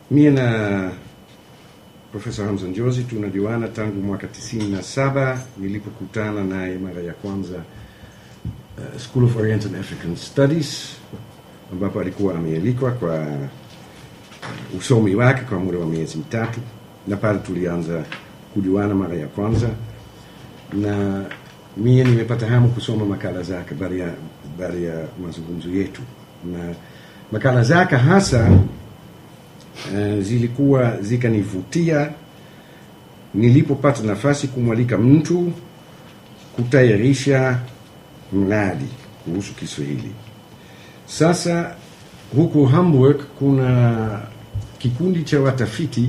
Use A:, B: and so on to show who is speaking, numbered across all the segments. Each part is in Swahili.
A: mie na Profesa Hamza Njozi tunajuana tangu mwaka tisini na saba nilipokutana naye mara ya kwanza uh, School of Oriental African Studies ambapo alikuwa amealikwa kwa usomi wake kwa muda wa miezi mitatu, na pale tulianza kujuana mara ya kwanza, na mie nimepata hamu kusoma makala zake baada ya baada ya mazungumzo yetu, na makala zake hasa uh, zilikuwa zikanivutia nilipopata nafasi kumwalika mtu kutayarisha mradi kuhusu Kiswahili. Sasa huku Hamburg kuna kikundi cha watafiti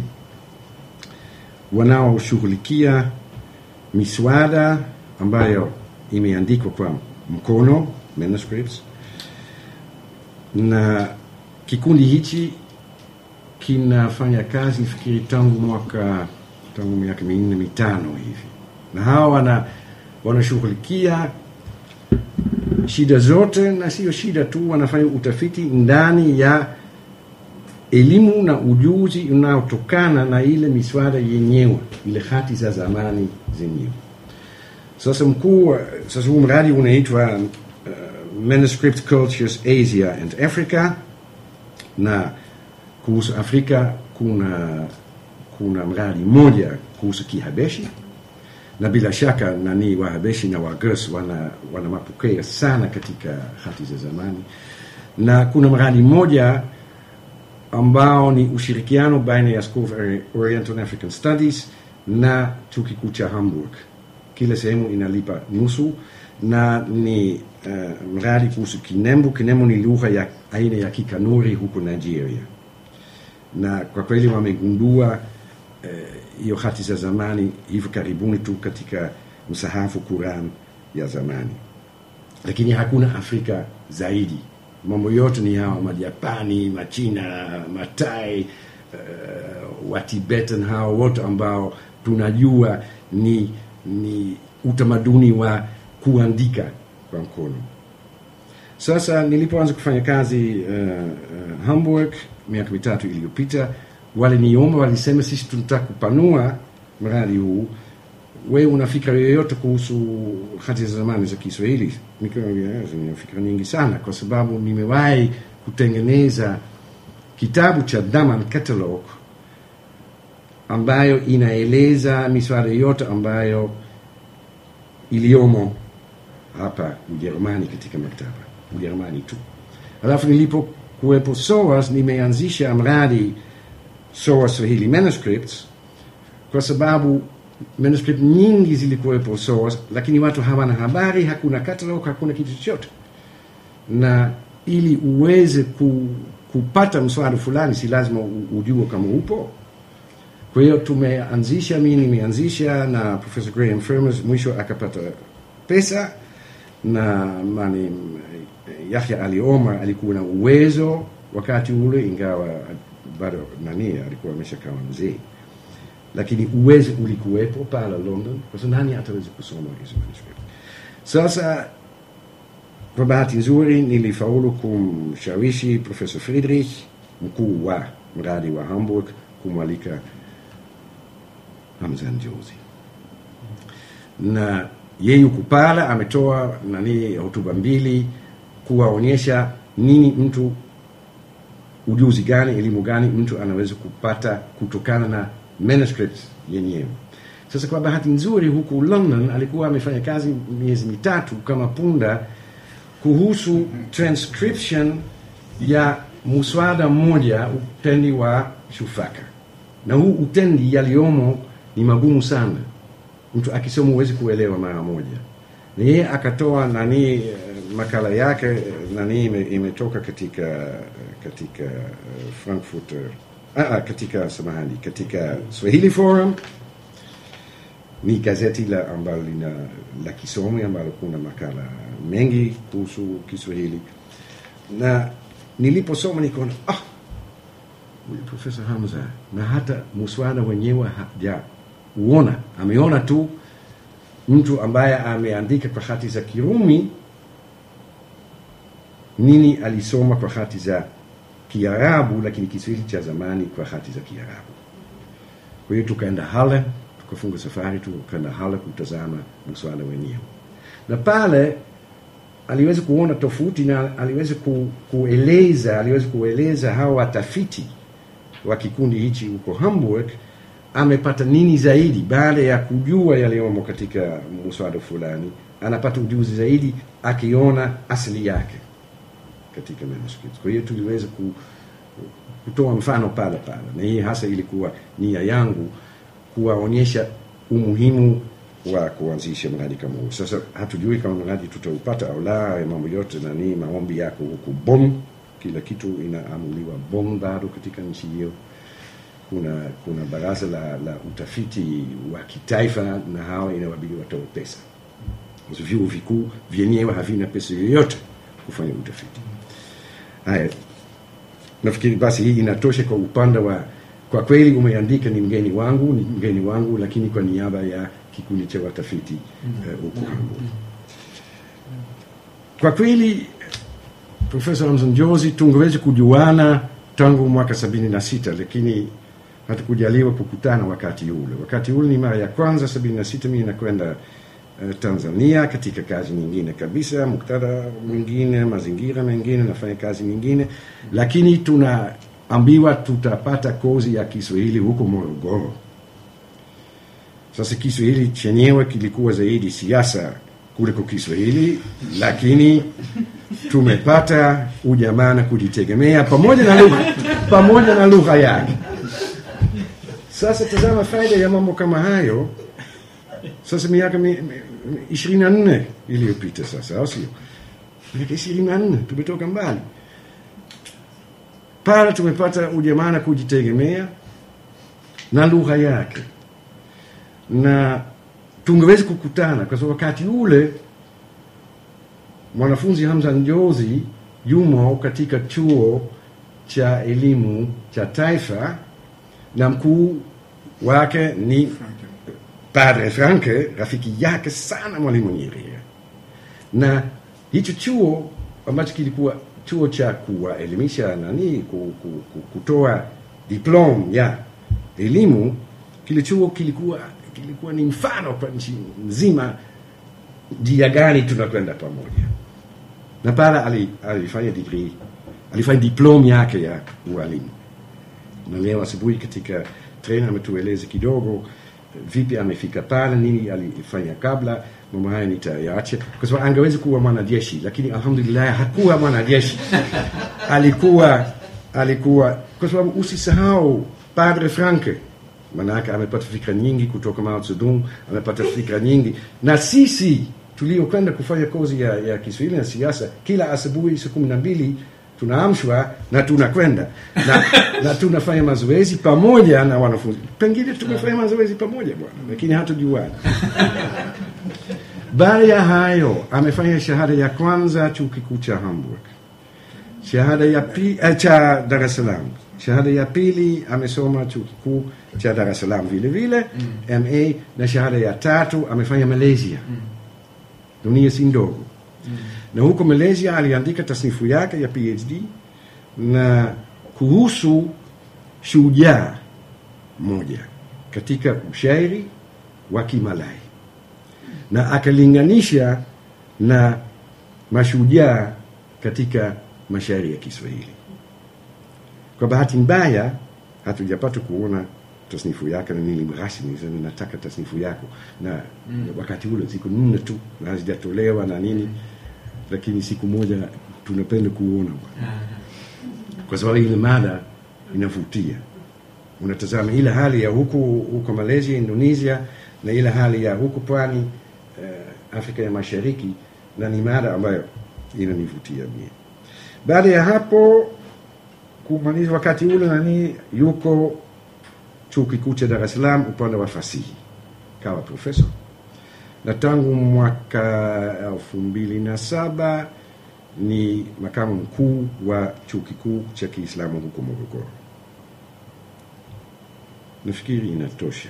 A: wanaoshughulikia miswada ambayo imeandikwa kwa mkono manuscripts, na kikundi hichi kinafanya kazi fikiri tangu mwaka tangu miaka minne mitano hivi, na hawa wana wanashughulikia shida zote, na sio shida tu, wanafanya utafiti ndani ya elimu na ujuzi unaotokana na ile miswada yenyewe, ile hati za zamani zenyewe. Sasa mkuu, sasa huu mradi unaitwa uh, Manuscript Cultures Asia and Africa, na kuhusu Afrika kuna kuna mradi mmoja kuhusu Kihabeshi na bila shaka nani Wahabeshi na Wagus wana, wana mapokeo sana katika hati za zamani, na kuna mradi mmoja ambao ni ushirikiano baina ya School of Oriental African Studies na chuo kikuu cha Hamburg. Kila sehemu inalipa nusu, na ni uh, mradi kuhusu Kinembu. Kinembu ni lugha ya aina ya Kikanuri huko Nigeria, na kwa kweli wamegundua hiyo uh, hati za zamani hivi karibuni tu katika msahafu Quran ya zamani, lakini hakuna Afrika zaidi. Mambo yote ni hawa Majapani, Machina, Matai, uh, Watibetan, hawa wote ambao tunajua ni, ni utamaduni wa kuandika kwa mkono. Sasa nilipoanza kufanya kazi uh, uh, Hamburg miaka mitatu iliyopita waliniomba, walisema, sisi tunataka kupanua mradi huu, we una fikra yoyote kuhusu hati za zamani za Kiswahili? Nina fikra nyingi sana, kwa sababu nimewahi kutengeneza kitabu cha Daman Catalog ambayo inaeleza miswada yote ambayo iliyomo hapa Ujerumani katika maktaba Ujerumani tu. Alafu nilipokuwepo SOAS nimeanzisha mradi SOAS Swahili Manuscripts kwa sababu manuscript nyingi zilikuwepo SOAS, lakini watu hawana habari, hakuna catalog, hakuna kitu chochote. Na ili uweze ku, kupata mswada fulani, si lazima ujue kama upo. Kwa hiyo tumeanzisha, mi nimeanzisha na Professor Graham Firmers, mwisho akapata pesa na mani Yahya Ali Omar alikuwa na uwezo wakati ule, ingawa bado nani alikuwa ameshakawa mzee, lakini uwezo ulikuwepo pale London, kwa sababu nani ataweza kusoma hizo manuscript. Sasa kwa bahati nzuri nilifaulu kumshawishi Professor Friedrich, mkuu wa mradi wa Hamburg, kumwalika Hamza Njozi na yeye yuko pale ametoa nani hotuba mbili kuwaonyesha nini mtu ujuzi gani elimu gani mtu anaweza kupata kutokana na manuscripts yenyewe. Sasa kwa bahati nzuri, huku London alikuwa amefanya kazi miezi mitatu kama punda kuhusu transcription ya muswada mmoja, utendi wa Shufaka, na huu utendi yaliomo ni magumu sana mtu akisoma huwezi kuelewa mara moja. Na yeye akatoa nani makala yake nani imetoka katika katika Frankfurt ah, katika samahani, katika Swahili Forum, ni gazeti la ambalo lina la kisomi ambalo kuna makala mengi kuhusu Kiswahili, na niliposoma nikaona ah, huyu Profesa Hamza na hata muswada wenyewe haja uona ameona tu mtu ambaye ameandika kwa hati za Kirumi nini alisoma kwa hati za Kiarabu, lakini Kiswahili cha zamani kwa hati za Kiarabu. Kwa hiyo tukaenda Halle, tukafunga safari, tukaenda Halle kutazama mswada wenyewe, na pale aliweza kuona tofauti na aliweza ku, kueleza aliweza kueleza hawa watafiti wa kikundi hichi huko Hamburg amepata nini zaidi baada ya kujua yaliyomo katika mswada fulani, anapata ujuzi zaidi akiona asili yake katika manuscripts. Kwa hiyo tuliweza ku, kutoa mfano pale pale, na hii hasa ilikuwa nia yangu kuwaonyesha umuhimu wa kuanzisha mradi kama huu. Sasa hatujui kama mradi tutaupata au la, ya mambo yote nani, maombi yako huku Bonn, kila kitu inaamuliwa Bonn bado katika nchi hiyo. Kuna kuna baraza la, la utafiti wa kitaifa, na hawa inawabidi watoe pesa. Hizo vyuo vikuu vyenyewe havina pesa yoyote kufanya utafiti. Haya, nafikiri basi hii inatosha kwa upande wa kwa kweli umeandika ni mgeni wangu ni mgeni wangu lakini kwa niaba ya kikundi cha watafiti huko uh, Hamburg. Kwa kweli Profesa Amson Jozi tungeweza kujuana tangu mwaka sabini na sita lakini hatukujaliwa kukutana wakati ule. Wakati ule ni mara ya kwanza sabini na sita mimi nakwenda uh, Tanzania katika kazi nyingine kabisa, muktadha mwingine, mazingira mengine, nafanya kazi nyingine, lakini tunaambiwa tutapata kozi ya Kiswahili huko Morogoro. Sasa Kiswahili chenyewe kilikuwa zaidi siasa kuliko Kiswahili, lakini tumepata ujamaa na kujitegemea pamoja na lugha pamoja na lugha yake. Sasa tazama faida ya mambo kama hayo. Sasa miaka ishirini na nne iliyopita sasa, au sio? Miaka ishirini na nne tumetoka mbali pale, tumepata ujamaa na kujitegemea na lugha yake na tungeweza kukutana kwa sababu wakati ule mwanafunzi Hamza Njozi yumo katika chuo cha elimu cha taifa na mkuu wake ni Padre Franke, rafiki yake sana Mwalimu Nyerere, na hicho chuo ambacho kilikuwa chuo cha kuwaelimisha nani, kutoa diplom ya elimu, kile chuo kilikuwa kilikuwa ni mfano kwa nchi nzima, njia gani tunakwenda pamoja. Na pale alifanya degree, alifanya diplom yake ya ualimu, na leo asubuhi katika treni ametueleza kidogo vipi amefika pale, nini alifanya kabla. Mambo haya nitayaacha kwa sababu angeweza kuwa mwanajeshi, lakini alhamdulillah hakuwa mwanajeshi alikuwa alikuwa, kwa sababu usisahau Padre Franke manake amepata fikra nyingi kutoka Mao Zedong, amepata fikra nyingi na sisi tuliokwenda kufanya kozi ya, ya Kiswahili na siasa, kila asubuhi saa kumi na mbili tunaamshwa na tunakwenda na, na tunafanya mazoezi pamoja na wanafunzi. Pengine tumefanya mazoezi pamoja bwana, lakini hatujuana. Baada ya hayo amefanya shahada ya kwanza chuo kikuu cha Hamburg, shahada ya pili eh, cha Dar es Salaam shahada ya pili amesoma chuo kikuu cha Dar es Salaam vile vile mm. MA na shahada ya tatu amefanya Malaysia mm. dunia si ndogo mm. na huko Malaysia aliandika tasnifu yake ya PhD na kuhusu shujaa moja katika ushairi wa Kimalai na akalinganisha na mashujaa katika mashairi ya Kiswahili. Kwa bahati mbaya hatujapata kuona tasnifu yake, na nilimrasmi nataka tasnifu yako na mm. wakati ule siku nne tu na hazijatolewa na nini, lakini siku moja tunapenda kuona kwa sababu ile mada inavutia. Unatazama ile hali ya huku huko Malaysia, Indonesia na ile hali ya huku pwani uh, Afrika ya Mashariki, na ni mada ambayo inanivutia mie. Baada ya hapo kumaliza wakati ule nani yuko chuo kikuu cha Dar es Salaam upande wa fasihi kawa profesa, na tangu mwaka elfu mbili na saba ni makamu mkuu wa chuo kikuu cha Kiislamu huko Morogoro. Nafikiri inatosha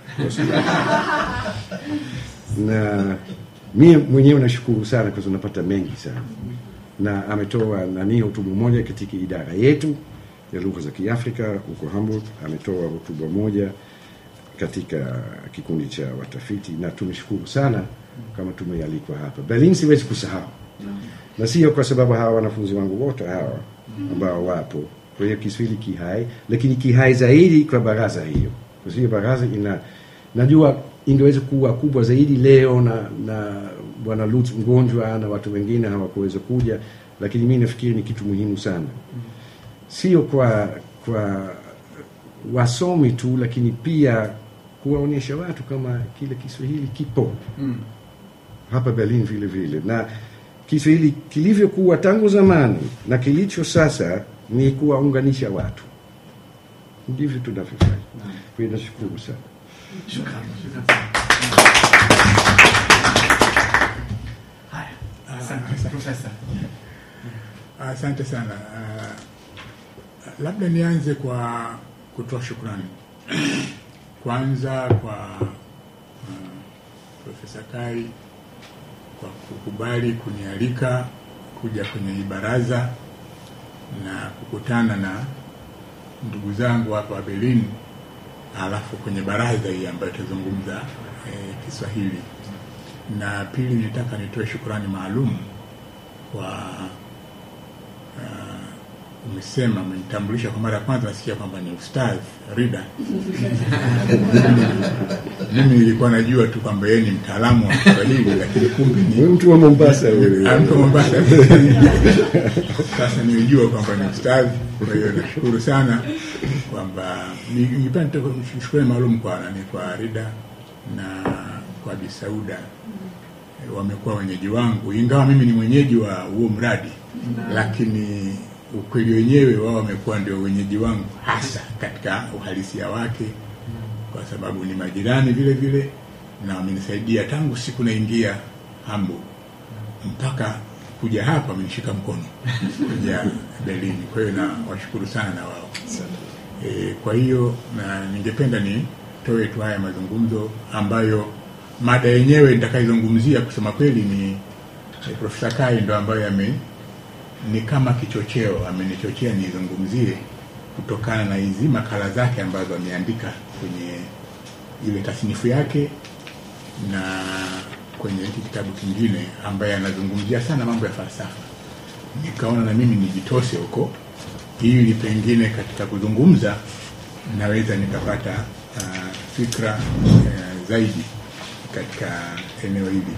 A: na mie mwenyewe nashukuru sana kwa sababu napata mengi sana na ametoa nani hotubu moja katika idara yetu ya lugha za Kiafrika huko Hamburg. Ametoa hotuba moja katika kikundi cha watafiti, na tumeshukuru sana kama tumealikwa hapa Berlin. Siwezi kusahau na sio kwa sababu hawa wanafunzi wangu wote hawa ambao wapo. Kwa hiyo Kiswahili kihai, lakini kihai zaidi kwa baraza hiyo, kwa hiyo baraza ina najua ingeweza kuwa kubwa zaidi leo na na bwana Lutz mgonjwa na watu wengine hawakuweza kuja, lakini mi nafikiri ni kitu muhimu sana, sio kwa kwa wasomi tu, lakini pia kuwaonyesha watu kama kile Kiswahili kipo hapa Berlin vile vile, na Kiswahili kilivyokuwa tangu zamani na kilicho sasa ni kuwaunganisha watu, ndivyo tunavyofanya. Kwa hiyo nashukuru sana.
B: Shukrani, shukrani sana. Haya, asante profesa.
C: Asante sana. Uh, labda nianze kwa kutoa shukrani kwanza kwa uh, Profesa Kai kwa kukubali kunialika kuja kwenye hii baraza na kukutana na ndugu zangu hapa wa Berlin, alafu kwenye baraza hii ambayo tutazungumza eh, Kiswahili. Na pili, nitaka nitoe shukrani maalum kwa uh, umesema umenitambulisha kwa mara ya kwanza, nasikia kwamba ni ustadh Rida. Mimi nilikuwa najua tu kwamba yeye ni mtaalamu wa Kiswahili, lakini kumbe ni
A: Wewe mtu wa Mombasa wewe.
C: Ah, mtu wa Mombasa. Sasa nilijua kwamba ni ustadhi, kwa hiyo nashukuru sana kwamba ni- ningependa nitoe shukrani maalum kwa nani, kwa Rida na kwa Bi Sauda Eh, wamekuwa wenyeji wangu, ingawa mimi ni mwenyeji wa huo mradi, lakini ukweli wenyewe wao wamekuwa ndio wenyeji wangu hasa katika uhalisia wake, kwa sababu ni majirani vile vile na wamenisaidia tangu siku naingia Hamburg mpaka kuja hapa amenishika mkono kuja Berlin. Kwa hiyo na washukuru sana na wao e, kwa hiyo na ningependa nitoe tu haya mazungumzo ambayo mada yenyewe nitakayozungumzia kusema kweli ni e, Profesa Kai ndo ambayo ame ni kama kichocheo, amenichochea nizungumzie kutokana na hizi makala zake ambazo ameandika kwenye ile tasnifu yake na kwenye hiki kitabu kingine ambaye anazungumzia sana mambo ya falsafa. Nikaona na mimi nijitose huko ili pengine katika kuzungumza naweza nikapata uh, fikra uh, zaidi katika eneo hili.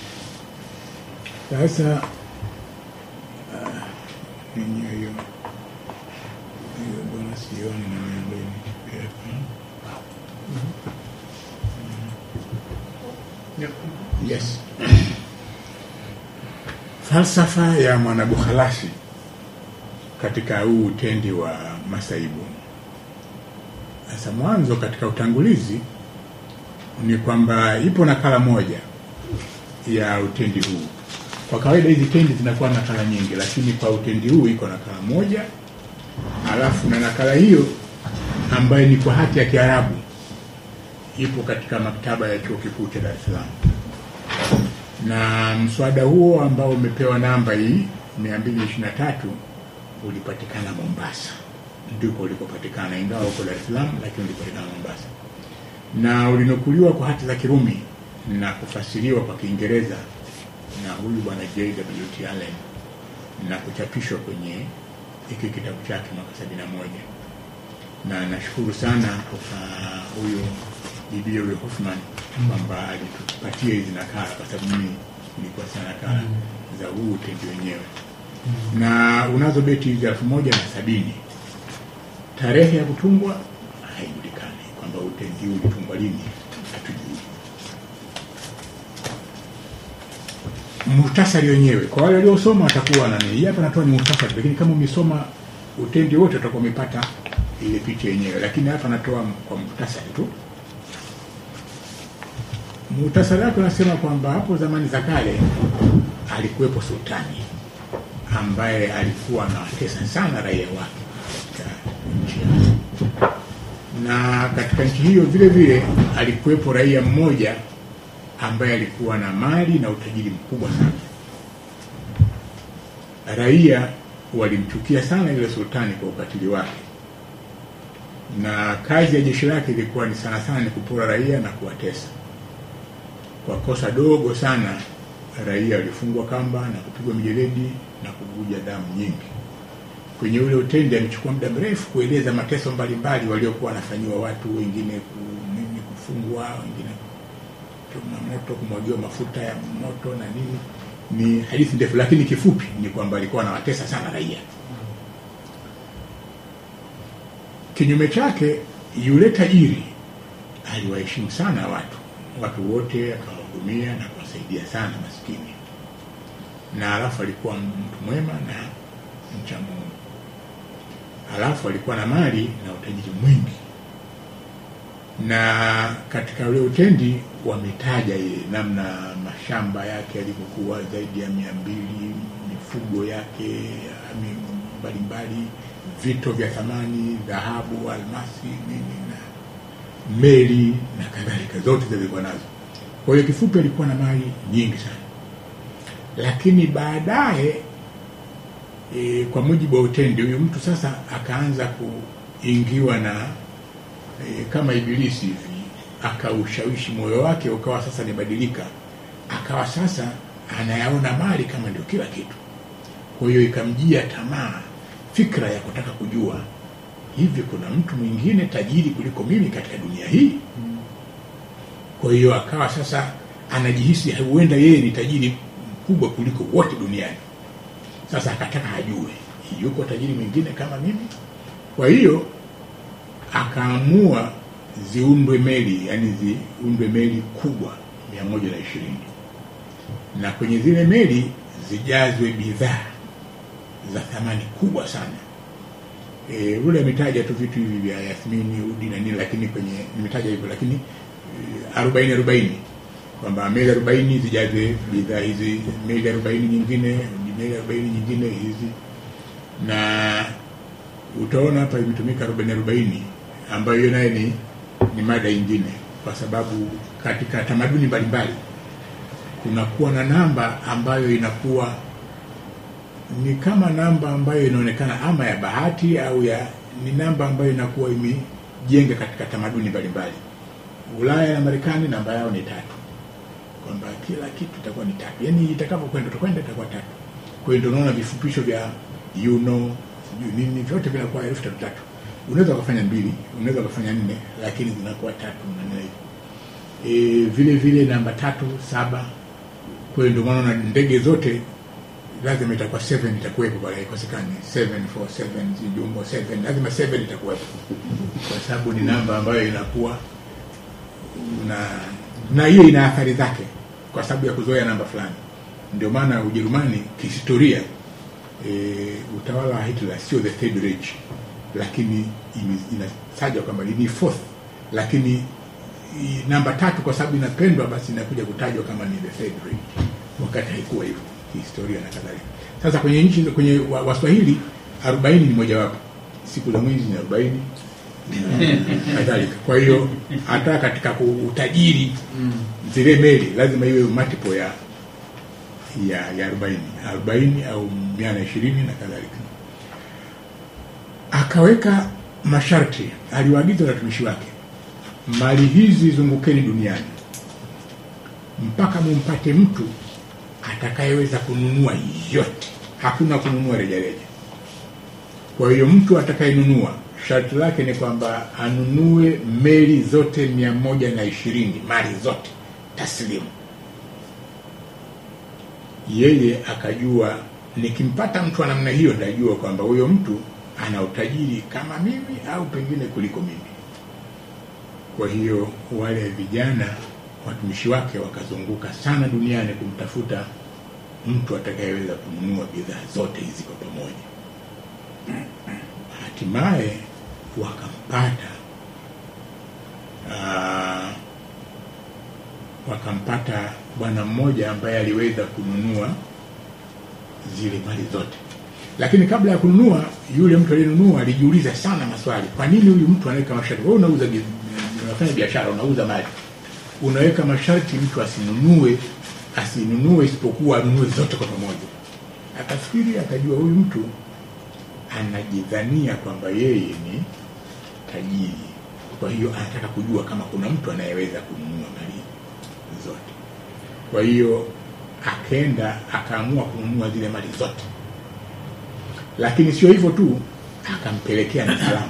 C: Sasa uh, yenyewe hiyo hiyo bwana sioni na miongoni Yes. Falsafa ya Mwanabukhalasi katika huu utendi wa masaibu. Sasa mwanzo katika utangulizi ni kwamba ipo nakala moja ya utendi huu. Kwa kawaida hizi tendi zinakuwa nakala nyingi, lakini kwa utendi huu iko nakala moja, alafu na nakala hiyo ambayo ni kwa hati ya Kiarabu ipo katika maktaba ya chuo kikuu cha Dar es Salaam na mswada huo ambao umepewa namba hii 223 ulipatikana Mombasa, ndiko ulikopatikana, ingawa uko Dar es Salaam, lakini ulipatikana Mombasa, na ulinukuliwa kwa hati za Kirumi na kufasiriwa kwa Kiingereza na huyu bwana J.W.T. Allen na kuchapishwa kwenye hiki kitabu chake mwaka 71 na nashukuru sana kwa huyu bibi huyo Hoffman kwamba alitupatia hizi nakala, kwa sababu mimi nilikuwa sina nakala za huu utendi wenyewe, na unazo beti hizi elfu moja na sabini. Tarehe ya kutungwa haijulikani, kwamba utendi huu ulitungwa lini hatujui. Muhtasari wenyewe kwa wale waliosoma watakuwa na nini, hapa natoa ni muhtasari, lakini kama umesoma utendi wote utakuwa umepata ile picha yenyewe, lakini hapa natoa kwa muhtasari tu. Muhtasari wake unasema kwamba hapo zamani za kale alikuwepo sultani ambaye alikuwa anawatesa sana raia wake katika nchi yake, na katika nchi hiyo vile vile alikuwepo raia mmoja ambaye alikuwa na mali na utajiri mkubwa sana. Raia walimchukia sana yule sultani kwa ukatili wake, na kazi ya jeshi lake ilikuwa ni sana sana ni kupora raia na kuwatesa. Kwa kosa dogo sana, raia walifungwa kamba na kupigwa mijeledi na kuvuja damu nyingi. Kwenye ule utendi amechukua muda mrefu kueleza mateso mbalimbali waliokuwa wanafanyiwa watu, wengine ku- nini, kufungwa, wengine kuchoma moto, kumwagiwa mafuta ya moto na nini. Ni hadithi ndefu, lakini kifupi ni kwamba alikuwa anawatesa sana raia. Kinyume chake, yule tajiri aliwaheshimu sana watu, watu wote akawahudumia na kuwasaidia sana maskini, na alafu alikuwa mtu mwema na mcha Mungu. Alafu alikuwa na mali na utajiri mwingi, na katika ule utendi wametaja ile namna mashamba yake yalivyokuwa zaidi ya mia mbili, mifugo yake ami- mbalimbali, vito vya thamani, dhahabu, almasi, nini na meli na kadhalika, zote zilikuwa nazo. Kwa hiyo kifupi, alikuwa na mali nyingi sana, lakini baadaye e, kwa mujibu wa utendi, huyu mtu sasa akaanza kuingiwa na e, kama ibilisi hivi, akaushawishi moyo wake ukawa sasa nibadilika, akawa sasa anayaona mali kama ndio kila kitu. Kwa hiyo ikamjia tamaa, fikra ya kutaka kujua hivi kuna mtu mwingine tajiri kuliko mimi katika dunia hii. Kwa hiyo akawa sasa anajihisi huenda yeye ni tajiri mkubwa kuliko wote duniani. Sasa akataka ajue yuko tajiri mwingine kama mimi. Kwa hiyo akaamua ziundwe meli, yani ziundwe meli kubwa mia moja na ishirini na kwenye zile meli zijazwe bidhaa za thamani kubwa sana. E, ule ametaja tu vitu hivi vya yathmini, udi na nini, lakini kwenye nimetaja hivyo, lakini e, arobaini arobaini kwamba meli arobaini zijaze bidhaa hizi, meli arobaini nyingine, meli arobaini nyingine hizi, na utaona hapa imetumika arobaini arobaini ambayo hiyo naye ni, ni mada ingine, kwa sababu katika tamaduni mbalimbali kunakuwa na namba ambayo inakuwa ni kama namba ambayo inaonekana ama ya bahati au ya ni namba ambayo inakuwa imejenga katika tamaduni mbalimbali. Ulaya na Marekani namba yao ni tatu, kwamba kila kitu itakuwa ni tatu, yaani itakapokwenda utakwenda itakuwa tatu. Kwa hiyo ndio unaona vifupisho vya you know, sijui nini, vyote vinakuwa herufi tatu tatu. Unaweza ukafanya mbili, unaweza ukafanya nne, lakini zinakuwa tatu na nne hivi. E, vile vile namba tatu saba. Kwa hiyo ndio maana unaona ndege zote lazima itakuwa 7 itakuwepo pale, haikosekani 7 4 7 jumbo 7 lazima 7 itakuwepo, kwa sababu ni namba ambayo inakuwa na na hiyo ina athari zake kwa sababu ya kuzoea namba fulani. Ndio maana Ujerumani kihistoria, e, utawala wa Hitler sio the third Reich, lakini ime- inatajwa kwamba ni fourth, lakini i- namba tatu kwa sababu inapendwa, basi inakuja kutajwa kama ni the third Reich, wakati haikuwa hivyo kihistoria na kadhalika. Sasa kwenye nchi kwenye wa- Waswahili arobaini ni mojawapo, siku za mwezi ni arobaini na kadhalika. Kwa hiyo hata katika ku- utajiri zile meli lazima iwe multiple ya ya ya arobaini arobaini au mia na ishirini na kadhalika. Akaweka masharti, aliwaagiza watumishi wake, mali hizi zungukeni duniani mpaka mumpate mtu atakayeweza kununua yote, hakuna kununua rejareja. Kwa hiyo mtu atakayenunua sharti lake ni kwamba anunue meli zote mia moja na ishirini mali zote taslimu. Yeye akajua nikimpata mtu wa namna hiyo, ndajua kwamba huyo mtu ana utajiri kama mimi au pengine kuliko mimi. Kwa hiyo wale vijana watumishi wake wakazunguka sana duniani kumtafuta mtu atakayeweza kununua bidhaa zote hizi kwa pamoja. Hatimaye wakampata ah, wakampata bwana mmoja ambaye aliweza kununua zile mali zote, lakini kabla ya kununua, yule mtu aliyenunua alijiuliza sana maswali. Kwa nini huyu mtu anaweka masharti? Wewe unauza, bi- unafanya biashara, unauza mali, unaweka masharti mtu asinunue asinunue isipokuwa anunue zote kwa pamoja. Akafikiri akajua huyu mtu anajidhania kwamba yeye ni tajiri kwa hiyo anataka kujua kama kuna mtu anayeweza kununua mali zote kwa hiyo akenda akaamua kununua zile mali zote lakini sio hivyo tu akampelekea na salamu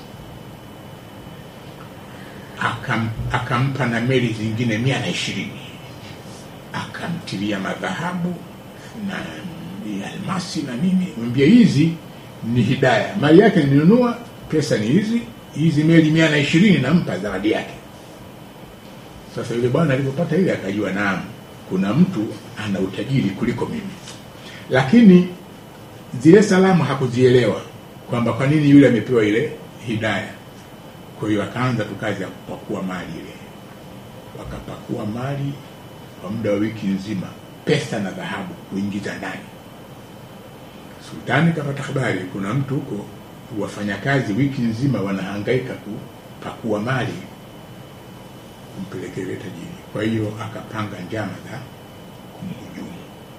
C: Akam, akampa na meli zingine mia na ishirini akamtilia madhahabu na almasi na nini mwambia hizi ni hidaya mali yake ninunua pesa ni hizi hizi meli mia na ishirini nampa zawadi yake sasa yule bwana alipopata ile akajua naam kuna mtu ana utajiri kuliko mimi lakini zile salamu hakuzielewa kwamba kwa nini yule amepewa ile hidaya kwa hiyo akaanza tu kazi ya kupakua mali ile wakapakua mali kwa muda wa wiki nzima pesa na dhahabu kuingiza ndani sultani kapata habari kuna mtu huko wafanyakazi wiki nzima wanahangaika kupakua mali kumpelekea yule tajiri kwa hiyo akapanga njama za kumhujumu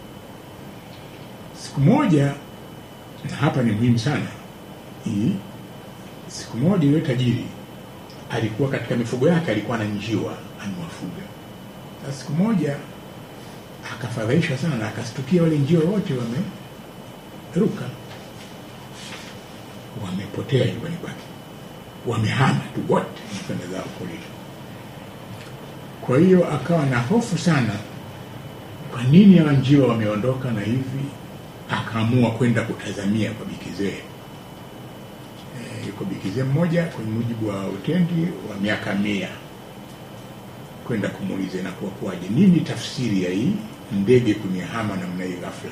C: siku moja na hapa ni muhimu sana hii siku moja yule tajiri alikuwa katika mifugo yake alikuwa na njiwa amewafuga sasa siku moja akafadhaishwa sana na akastukia wale njiwa wote wameruka wamepotea nyumbani kwake wamehama tu wote kwenda zao porini kwa hiyo akawa na hofu sana kwa nini hawa njiwa wameondoka na hivi akaamua kwenda kutazamia kwa bikizee e, yuko bikizee mmoja kwenye mujibu wa utendi wa miaka mia kwenda kumuuliza inakuwa kuwaje nini tafsiri ya hii ndege kunihama namna hii ghafla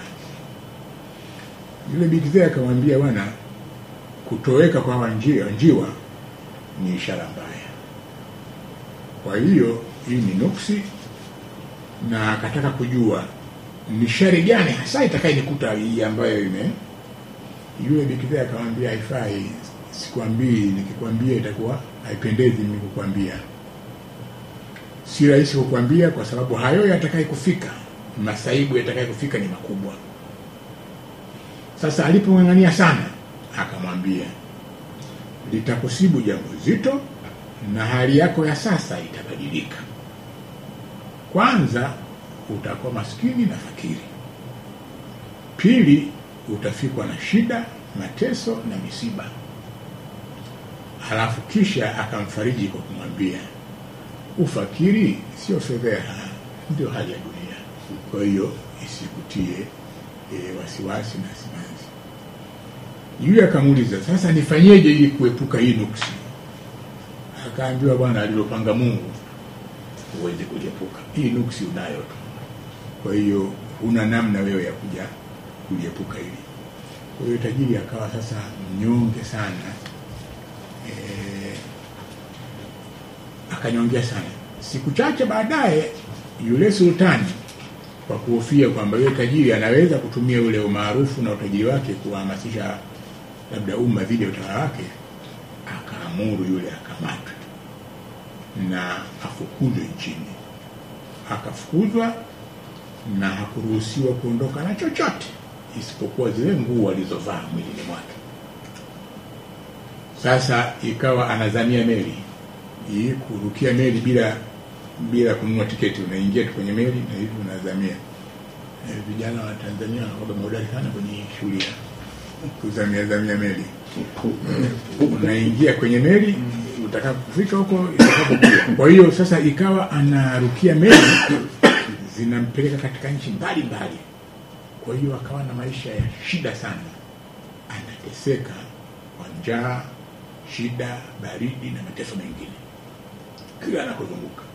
C: yule bikizee akamwambia bwana kutoweka kwa hawa njiwa, njiwa ni ishara mbaya kwa hiyo hii ni nuksi na akataka kujua ni shari gani hasa itakayenikuta hii ambayo ime yule bikizee akamwambia haifai sikwambii nikikwambia itakuwa haipendezi mimi kukwambia si rahisi kukwambia kwa sababu hayo yatakaye kufika masaibu yatakaye kufika ni makubwa sasa alipong'ang'ania sana akamwambia litakusibu jambo zito na hali yako ya sasa itabadilika kwanza utakuwa maskini na fakiri pili utafikwa na shida mateso na misiba halafu kisha akamfariji kwa kumwambia ufakiri sio fedheha ndio hali ya dunia kwa hiyo isikutie e, wasiwasi na simanzi yule akamuuliza sasa nifanyeje ili kuepuka hii nuksi akaambiwa bwana alilopanga mungu huwezi kuliepuka hii nuksi unayo tu kwa hiyo huna namna wewe ya kuja kuliepuka hili kwa hiyo tajiri akawa sasa mnyonge sana e, akanyongea sana siku chache baadaye yule sultani kwa kuhofia kwamba yule tajiri anaweza kutumia ule umaarufu na utajiri wake kuwahamasisha labda umma dhidi ya utawala wake akaamuru yule akamatwe na afukuzwe nchini akafukuzwa na hakuruhusiwa kuondoka na chochote isipokuwa zile nguo alizovaa mwilini mwake sasa ikawa anazamia meli hii kurukia meli bila bila kununua tiketi unaingia tu kwenye meli na hivi unazamia e, vijana wa tanzania wanakuwa mahodari sana kwenye shughuli ya kuzamia zamia meli unaingia kwenye meli utaka kufika huko itakapokuwa kwa hiyo sasa ikawa anarukia meli zinampeleka katika nchi mbalimbali kwa hiyo akawa na maisha ya shida sana anateseka kwa njaa shida baridi na mateso mengine kila anakozunguka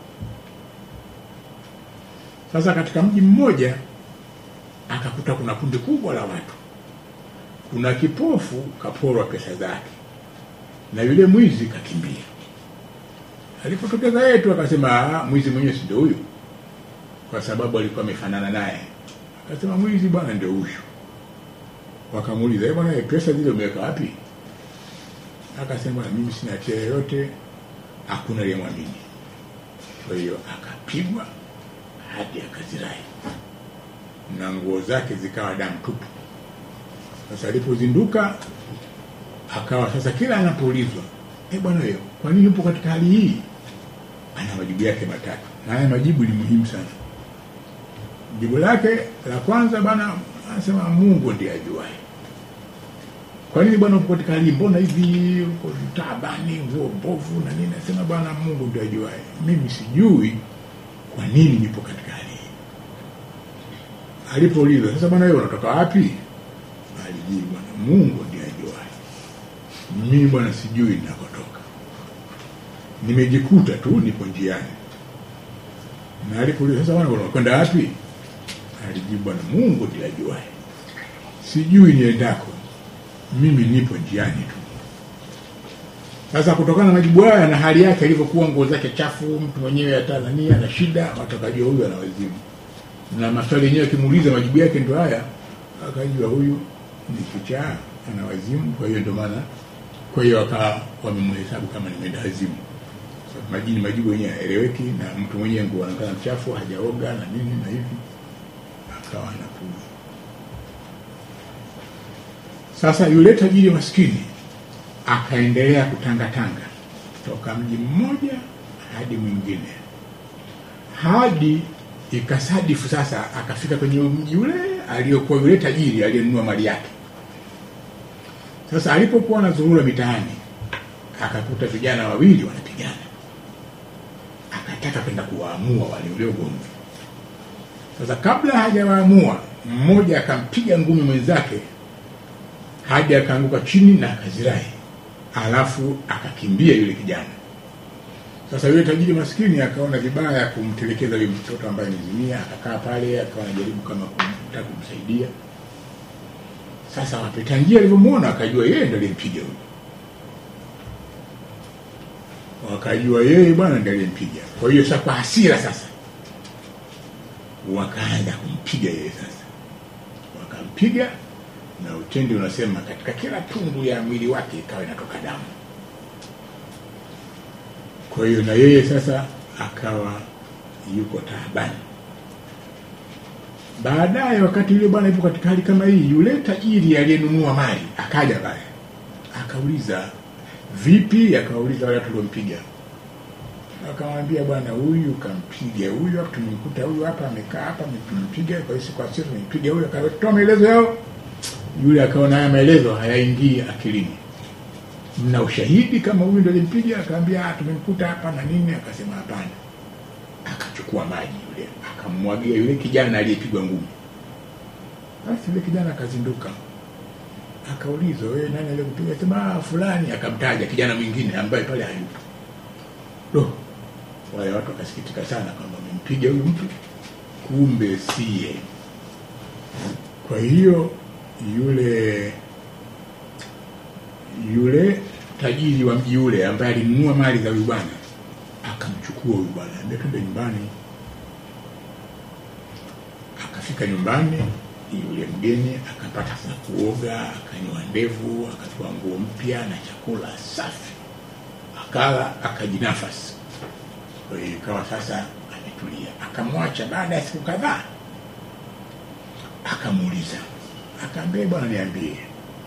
C: sasa katika mji mmoja akakuta kuna kundi kubwa la watu kuna kipofu kaporwa pesa zake na yule mwizi kakimbia alipotokeza yeye tu akasema "Ah, mwizi mwenyewe si ndio huyu kwa sababu alikuwa amefanana naye akasema mwizi bwana ndio huyu wakamuuliza "Eh, bwana pesa zile umeweka wapi akasema "Bwana, mimi sina hatia yoyote hakuna aliyemwamini kwa hiyo akapigwa hadi akazirai na nguo zake zikawa damu tupu Sasa alipozinduka akawa sasa kila anapoulizwa eh, bwana wewe, kwa nini upo katika hali hii? Ana majibu yake matatu, na haya majibu ni muhimu sana. Jibu lake la kwanza bwana anasema Mungu ndiye ajuaye. Kwa nini bwana upo katika hali hii? mbona hivi uko taabani, nguo mbovu na nini? Anasema bwana Mungu ndiye ajuaye, mimi sijui kwa nini nipo katika hali hii. Alipoulizwa sasa, bwana wewe unatoka wapi? Alijibu bwana Mungu ndiye ajuaye, mimi bwana sijui ninakotoka, nimejikuta tu nipo njiani. Na alipoulizwa sasa, bwana unakwenda wapi? Alijibu bwana Mungu ndiye ajuaye, sijui niendako, mimi nipo njiani tu. Sasa kutokana na majibu haya na hali yake ilivyokuwa, nguo zake chafu, mtu mwenyewe ya Tanzania na shida, watu wakajua huyu ana wazimu, na maswali yenyewe akimuuliza majibu yake ndio haya, akajua huyu ni kichaa, ana wazimu. Kwa hiyo ndio maana, kwa hiyo wakawa wamemhesabu kama ni mwenda wazimu. Sababu majini majibu yenyewe haeleweki, na mtu mwenyewe nguo anaonekana mchafu, hajaoga na nini na hivi, akawa anapuza. Sasa yule tajiri maskini akaendelea kutangatanga toka mji mmoja hadi mwingine hadi ikasadifu sasa akafika kwenye mji ule aliyokuwa yule tajiri aliyenunua mali yake. Sasa alipokuwa anazurura mitaani akakuta vijana wawili wanapigana, akataka kwenda kuwaamua wale ule ugomvi. Sasa kabla hajawaamua, mmoja akampiga ngumi mwenzake hadi akaanguka chini na akazirai, alafu akakimbia yule kijana. Sasa yule tajiri maskini akaona vibaya kumtelekeza yule mtoto ambaye amezimia, akakaa pale, akawa anajaribu kama kumtaka kumsaidia. Sasa wapita njia alivyomwona akajua yeye ndiye aliyempiga huyo, wakajua yeye bwana ndiye aliyempiga. Kwa hiyo sasa, kwa hasira sasa wakaanza kumpiga yeye. Sasa wakampiga na utendi unasema katika kila tundu ya mwili wake ikawa inatoka damu. Kwa hiyo na yeye sasa akawa yuko taabani. Baadaye wakati yule bwana yupo katika hali kama hii, yule tajiri aliyenunua mali akaja pale akauliza, vipi? Akawauliza wale watu waliompiga, akamwambia bwana, huyu kampiga huyu hapa, tumemkuta huyu hapa amekaa hapa, tumempiga kwa hiyo kwa sisi tumempiga huyu. Akatoa maelezo yao yule akaona haya maelezo hayaingii akilini. Mna ushahidi kama huyu ndio alimpiga? Akaambia tumemkuta hapa na nini. Akasema hapana. Akachukua maji yule akammwagia yule kijana aliyepigwa ngumi. Basi yule kijana akazinduka, akaulizwa, wewe nani aliyekupiga? Sema fulani. Akamtaja kijana mwingine ambaye pale hayupo. Do, wale watu wakasikitika sana kwamba amempiga huyu mtu, kumbe siye. Kwa hiyo yule yule tajiri wa mji ule ambaye alinunua mali za huyu bwana akamchukua huyu bwana, ambia twende nyumbani. Akafika nyumbani, yule mgeni akapata sasa kuoga, akanywa ndevu, akatoa nguo mpya na chakula safi, akala, akajinafasi. Kwa hiyo ikawa sasa ametulia. Akamwacha baada ya siku kadhaa, akamuuliza akaambia bwana, niambie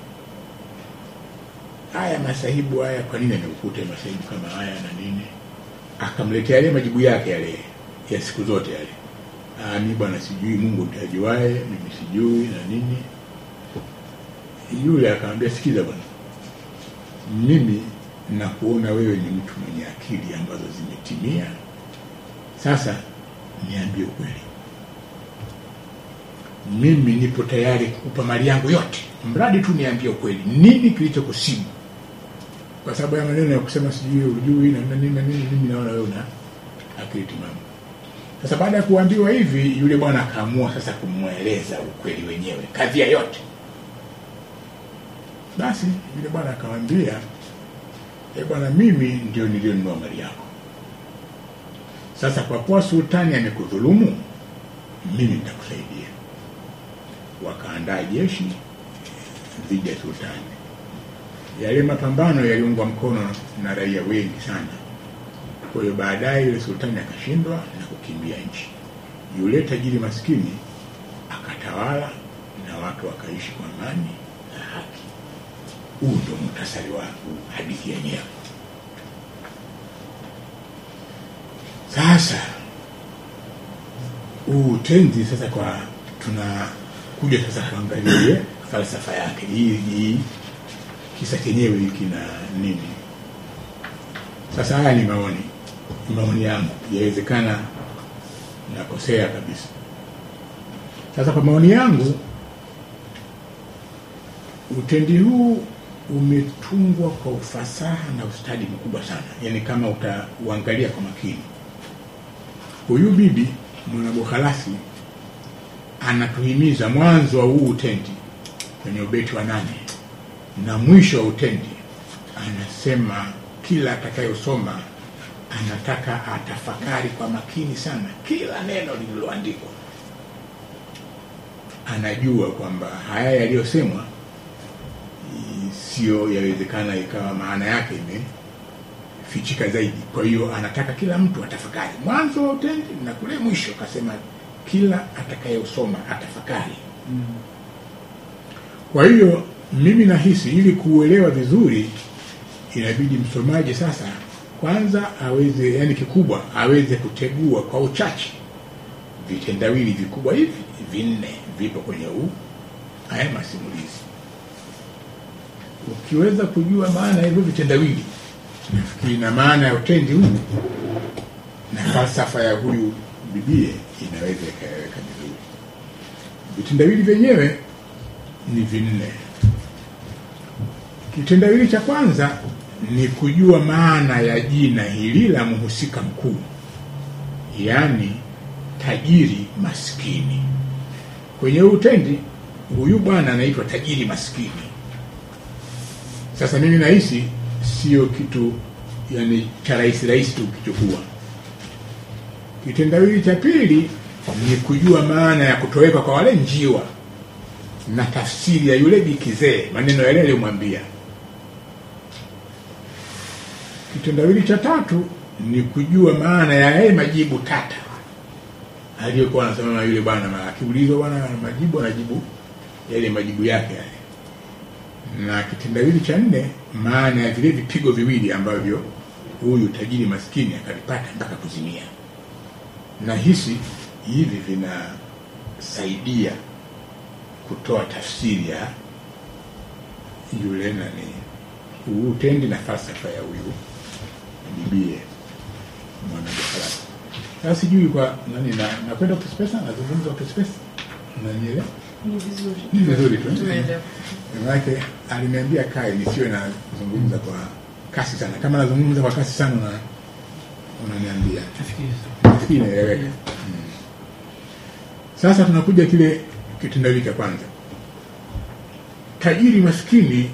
C: haya masahibu haya, kwa nini amekukuta masahibu kama haya na nini? Akamletea yale majibu yake yale ya siku zote yale. Ah, mi bwana sijui, Mungu ndiye ajuaye, mimi sijui na nini. Yule akamwambia, sikiza bwana, mimi nakuona wewe ni mtu mwenye akili ambazo zimetimia. Sasa niambie ukweli mimi nipo tayari kukupa mali yangu yote, mradi tu niambie ukweli, nini kilichokusibu? Kwa sababu ya maneno ya kusema sijui ujui na nini na nini, mimi naona wewe una akili timamu. Sasa baada ya kuambiwa hivi, yule bwana akaamua sasa kumweleza ukweli wenyewe, kadhia yote. Basi yule bwana akamwambia, e bwana, mimi ndio nilionunua mali yako. Sasa kwa kuwa sultani amekudhulumu, mimi nitakusaidia wakaandaa jeshi dhidi ya sultani. Yale mapambano yaliungwa mkono na raia wengi sana. Kwa hiyo baadaye yule sultani akashindwa na kukimbia nchi. Yule tajiri maskini akatawala na watu wakaishi kwa amani na huu ndio muhtasari wa hadithi yenyewe sasa huu utenzi sasa kwa tunakuja sasa kuangalia falsafa yake hii hii kisa chenyewe hiki na nini sasa haya ni maoni ni maoni yangu yawezekana nakosea kabisa sasa kwa maoni yangu utendi huu umetungwa kwa ufasaha na ustadi mkubwa sana yaani kama utauangalia kwa makini huyu bibi mwanabukhalasi anatuhimiza mwanzo wa huu utendi kwenye ubeti wa nane na mwisho wa utendi anasema kila atakayosoma anataka atafakari kwa makini sana kila neno lililoandikwa anajua kwamba haya yaliyosemwa i- sio yawezekana ikawa maana yake imefichika zaidi kwa hiyo anataka kila mtu atafakari mwanzo wa utendi na kule mwisho akasema kila atakayosoma atafakari kwa hiyo mimi nahisi ili kuuelewa vizuri inabidi msomaji sasa kwanza aweze yani kikubwa aweze kutegua kwa uchache vitendawili vikubwa hivi vinne vipo kwenye huu haya masimulizi ukiweza kujua maana ya hivyo vitendawili nafikiri na maana ya utendi huu na falsafa ya huyu bibie inaweza ikaweka vizuri vitendawili vyenyewe ni vinne kitendawili cha kwanza ni kujua maana ya jina hili la mhusika mkuu yaani tajiri maskini kwenye huu utendi huyu bwana anaitwa tajiri maskini sasa mimi nahisi sio kitu yani cha rahisi rahisi tu ukichukua kitendawili cha pili ni kujua maana ya kutoweka kwa wale njiwa na tafsiri ya yule bikizee maneno yale aliyomwambia kitendawili cha tatu ni kujua maana ya yale majibu tata aliyokuwa anasema na yule bwana ma- akiulizwa bwana ana majibu anajibu yale majibu yake yale na kitendawili cha nne maana ya vile vipigo viwili ambavyo huyu tajiri maskini akavipata mpaka kuzimia na hisi hivi vinasaidia kutoa tafsiri ya yule nani huu utendi na falsafa ya huyu bibie mwanabiashara sasa sijui kwa nani na nakwenda kuspesa nazungumza kuspesa nanielewa
D: Ni vizuri.
C: ni vizuri tu
D: Tumeelewa.
C: manake aliniambia kae nisiwe nazungumza kwa kasi sana kama nazungumza kwa kasi sana una- unaniambia
B: Nafikiri
C: nafikiri inaeleweka mm. sasa tunakuja kile kitendawili cha kwanza tajiri maskini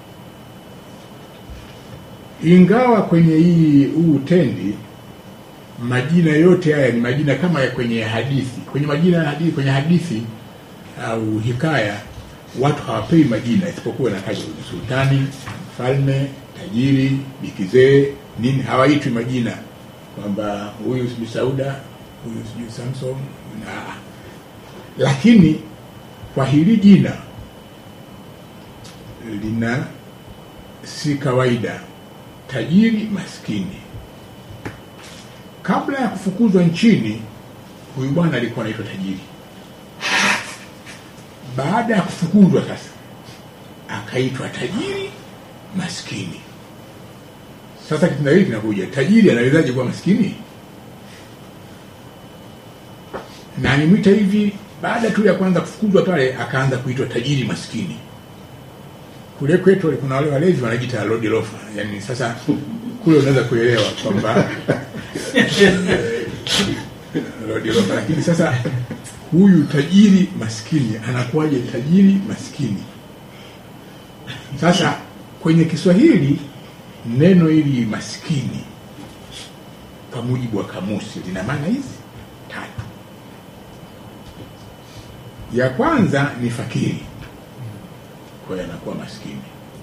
C: ingawa kwenye hii huu utendi majina yote haya ni majina kama ya kwenye hadithi kwenye majina ya hadithi kwenye hadithi au hikaya watu hawapewi majina isipokuwa nataja sultani mfalme tajiri bikizee nini hawaitwi majina kwamba huyu sijui sauda huyu sijui samson na lakini kwa hili jina lina si kawaida tajiri maskini kabla ya kufukuzwa nchini huyu bwana alikuwa anaitwa tajiri baada ya kufukuzwa sasa akaitwa tajiri maskini sasa kitendawili kinakuja tajiri anawezaje kuwa maskini na alimwita hivi baada tu ya kwanza kufukuzwa pale akaanza kuitwa tajiri maskini kule kwetu kuna wale walezi wanajiita lodi lofa yani sasa kule unaweza kuelewa kwamba lodi lofa lakini sasa huyu tajiri maskini anakuwaje tajiri maskini sasa kwenye kiswahili neno hili maskini kwa mujibu wa kamusi lina maana hizi tatu ya kwanza ni fakiri kwa hiyo anakuwa maskini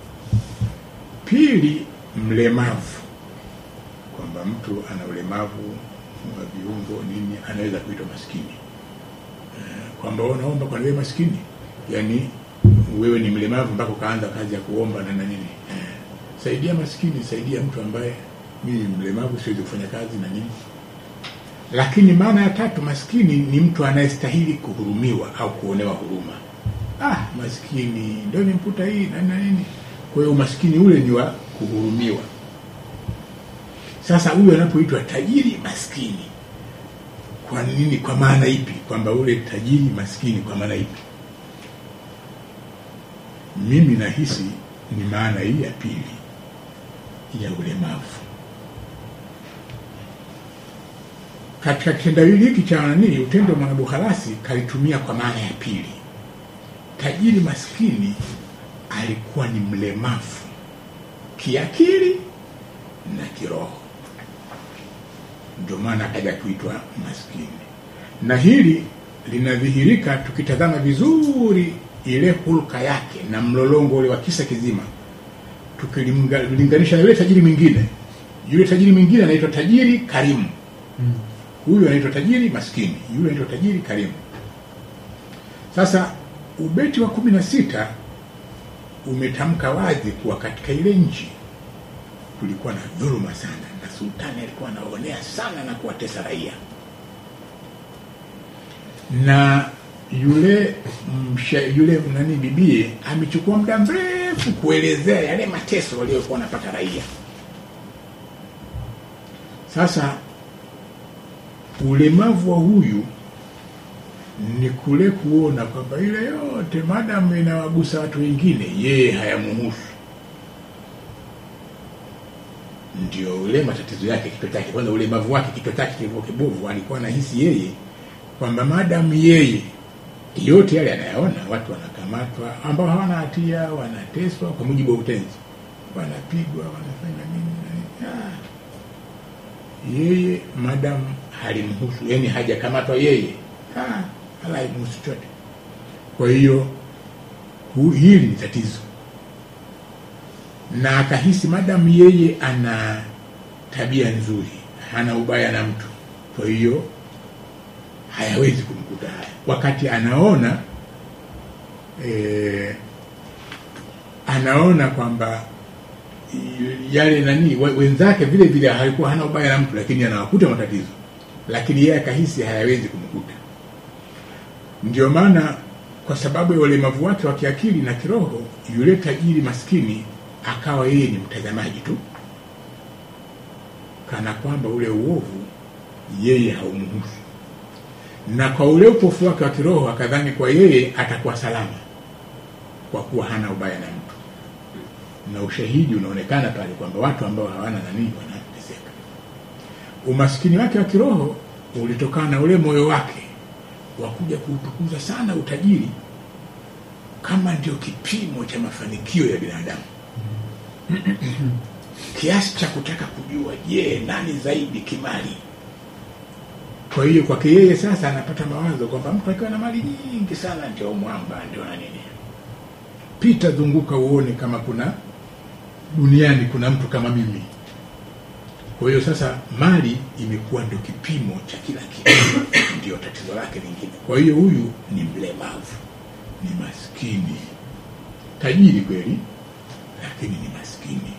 C: pili mlemavu kwamba mtu ana ulemavu wa viungo nini anaweza kuitwa maskini Eh, kwamba wewe unaomba kwa wewe maskini yani wewe ni mlemavu mpaka ukaanza kazi ya kuomba na na nini eh, saidia maskini saidia mtu ambaye mimi ni mlemavu siwezi kufanya kazi na nini lakini maana ya tatu maskini ni mtu anayestahili kuhurumiwa au kuonewa huruma ah maskini ndio nimputa hii na na nini kwa hiyo umaskini ule ni wa kuhurumiwa sasa huyu anapoitwa tajiri maskini kwa nini kwa maana ipi kwamba ule tajiri maskini kwa maana ipi mimi nahisi ni maana hii ya pili ya ulemavu katika kitendawili hiki cha nani utendo wa mwanabuharasi kalitumia kwa maana ya pili tajiri maskini alikuwa ni mlemavu kiakili na kiroho ndio maana akaja kuitwa maskini na hili linadhihirika tukitazama vizuri ile hulka yake na mlolongo ule wa kisa kizima tukilinganisha na yule tajiri mwingine yule tajiri mwingine anaitwa tajiri karimu huyu anaitwa tajiri maskini yule anaitwa tajiri karimu sasa ubeti wa kumi na sita umetamka wazi kuwa katika ile nchi kulikuwa na dhuluma sana na sultani alikuwa anaonea sana na kuwatesa raia na yule msha, yule nani bibie amechukua muda mrefu kuelezea yale mateso waliokuwa wanapata raia sasa ulemavu wa huyu ni kule kuona kwamba ile yote madamu inawagusa watu wengine yeye hayamuhusu ndio ule matatizo yake kichwa chake kwanza ulemavu wake kichwa chake kilivyo kibovu alikuwa anahisi yeye kwamba madamu yeye yote yale anayaona watu wanakamatwa ambao hawana hatia wanateswa kwa mujibu wa utenzi wanapigwa wanafanya nini na nini. Ah. yeye madamu halimhusu yani hajakamatwa yeye ah, hala haimhusu chote kwa hiyo hu- hili ni tatizo na akahisi madamu yeye ana tabia nzuri hana ubaya na mtu kwa hiyo hayawezi kumkuta haya wakati anaona e, anaona kwamba i- yale nani we- wenzake vile vile halikuwa hana ubaya na mtu lakini anawakuta matatizo lakini yeye akahisi hayawezi kumkuta ndio maana kwa sababu ya ulemavu wake wa kiakili na kiroho yule tajiri maskini akawa yeye ni mtazamaji tu kana kwamba ule uovu yeye haumhusu na kwa ule upofu wake wa kiroho akadhani kwa yeye atakuwa salama kwa kuwa hana ubaya na mtu na ushahidi unaonekana pale kwamba watu ambao hawana nanii wanateseka umaskini wake wa kiroho ulitokana na ule moyo wake wa kuja kuutukuza sana utajiri kama ndio kipimo cha mafanikio ya binadamu kiasi cha kutaka kujua je nani zaidi kimali kwa hiyo kwake yeye sasa anapata mawazo kwamba mtu akiwa na mali nyingi sana ndio mwamba ndio na nini pita zunguka uone kama kuna duniani kuna mtu kama mimi kwa hiyo sasa mali imekuwa ndio kipimo cha kila kitu ndio tatizo lake lingine kwa hiyo huyu ni mlemavu ni maskini tajiri kweli lakini ni maskini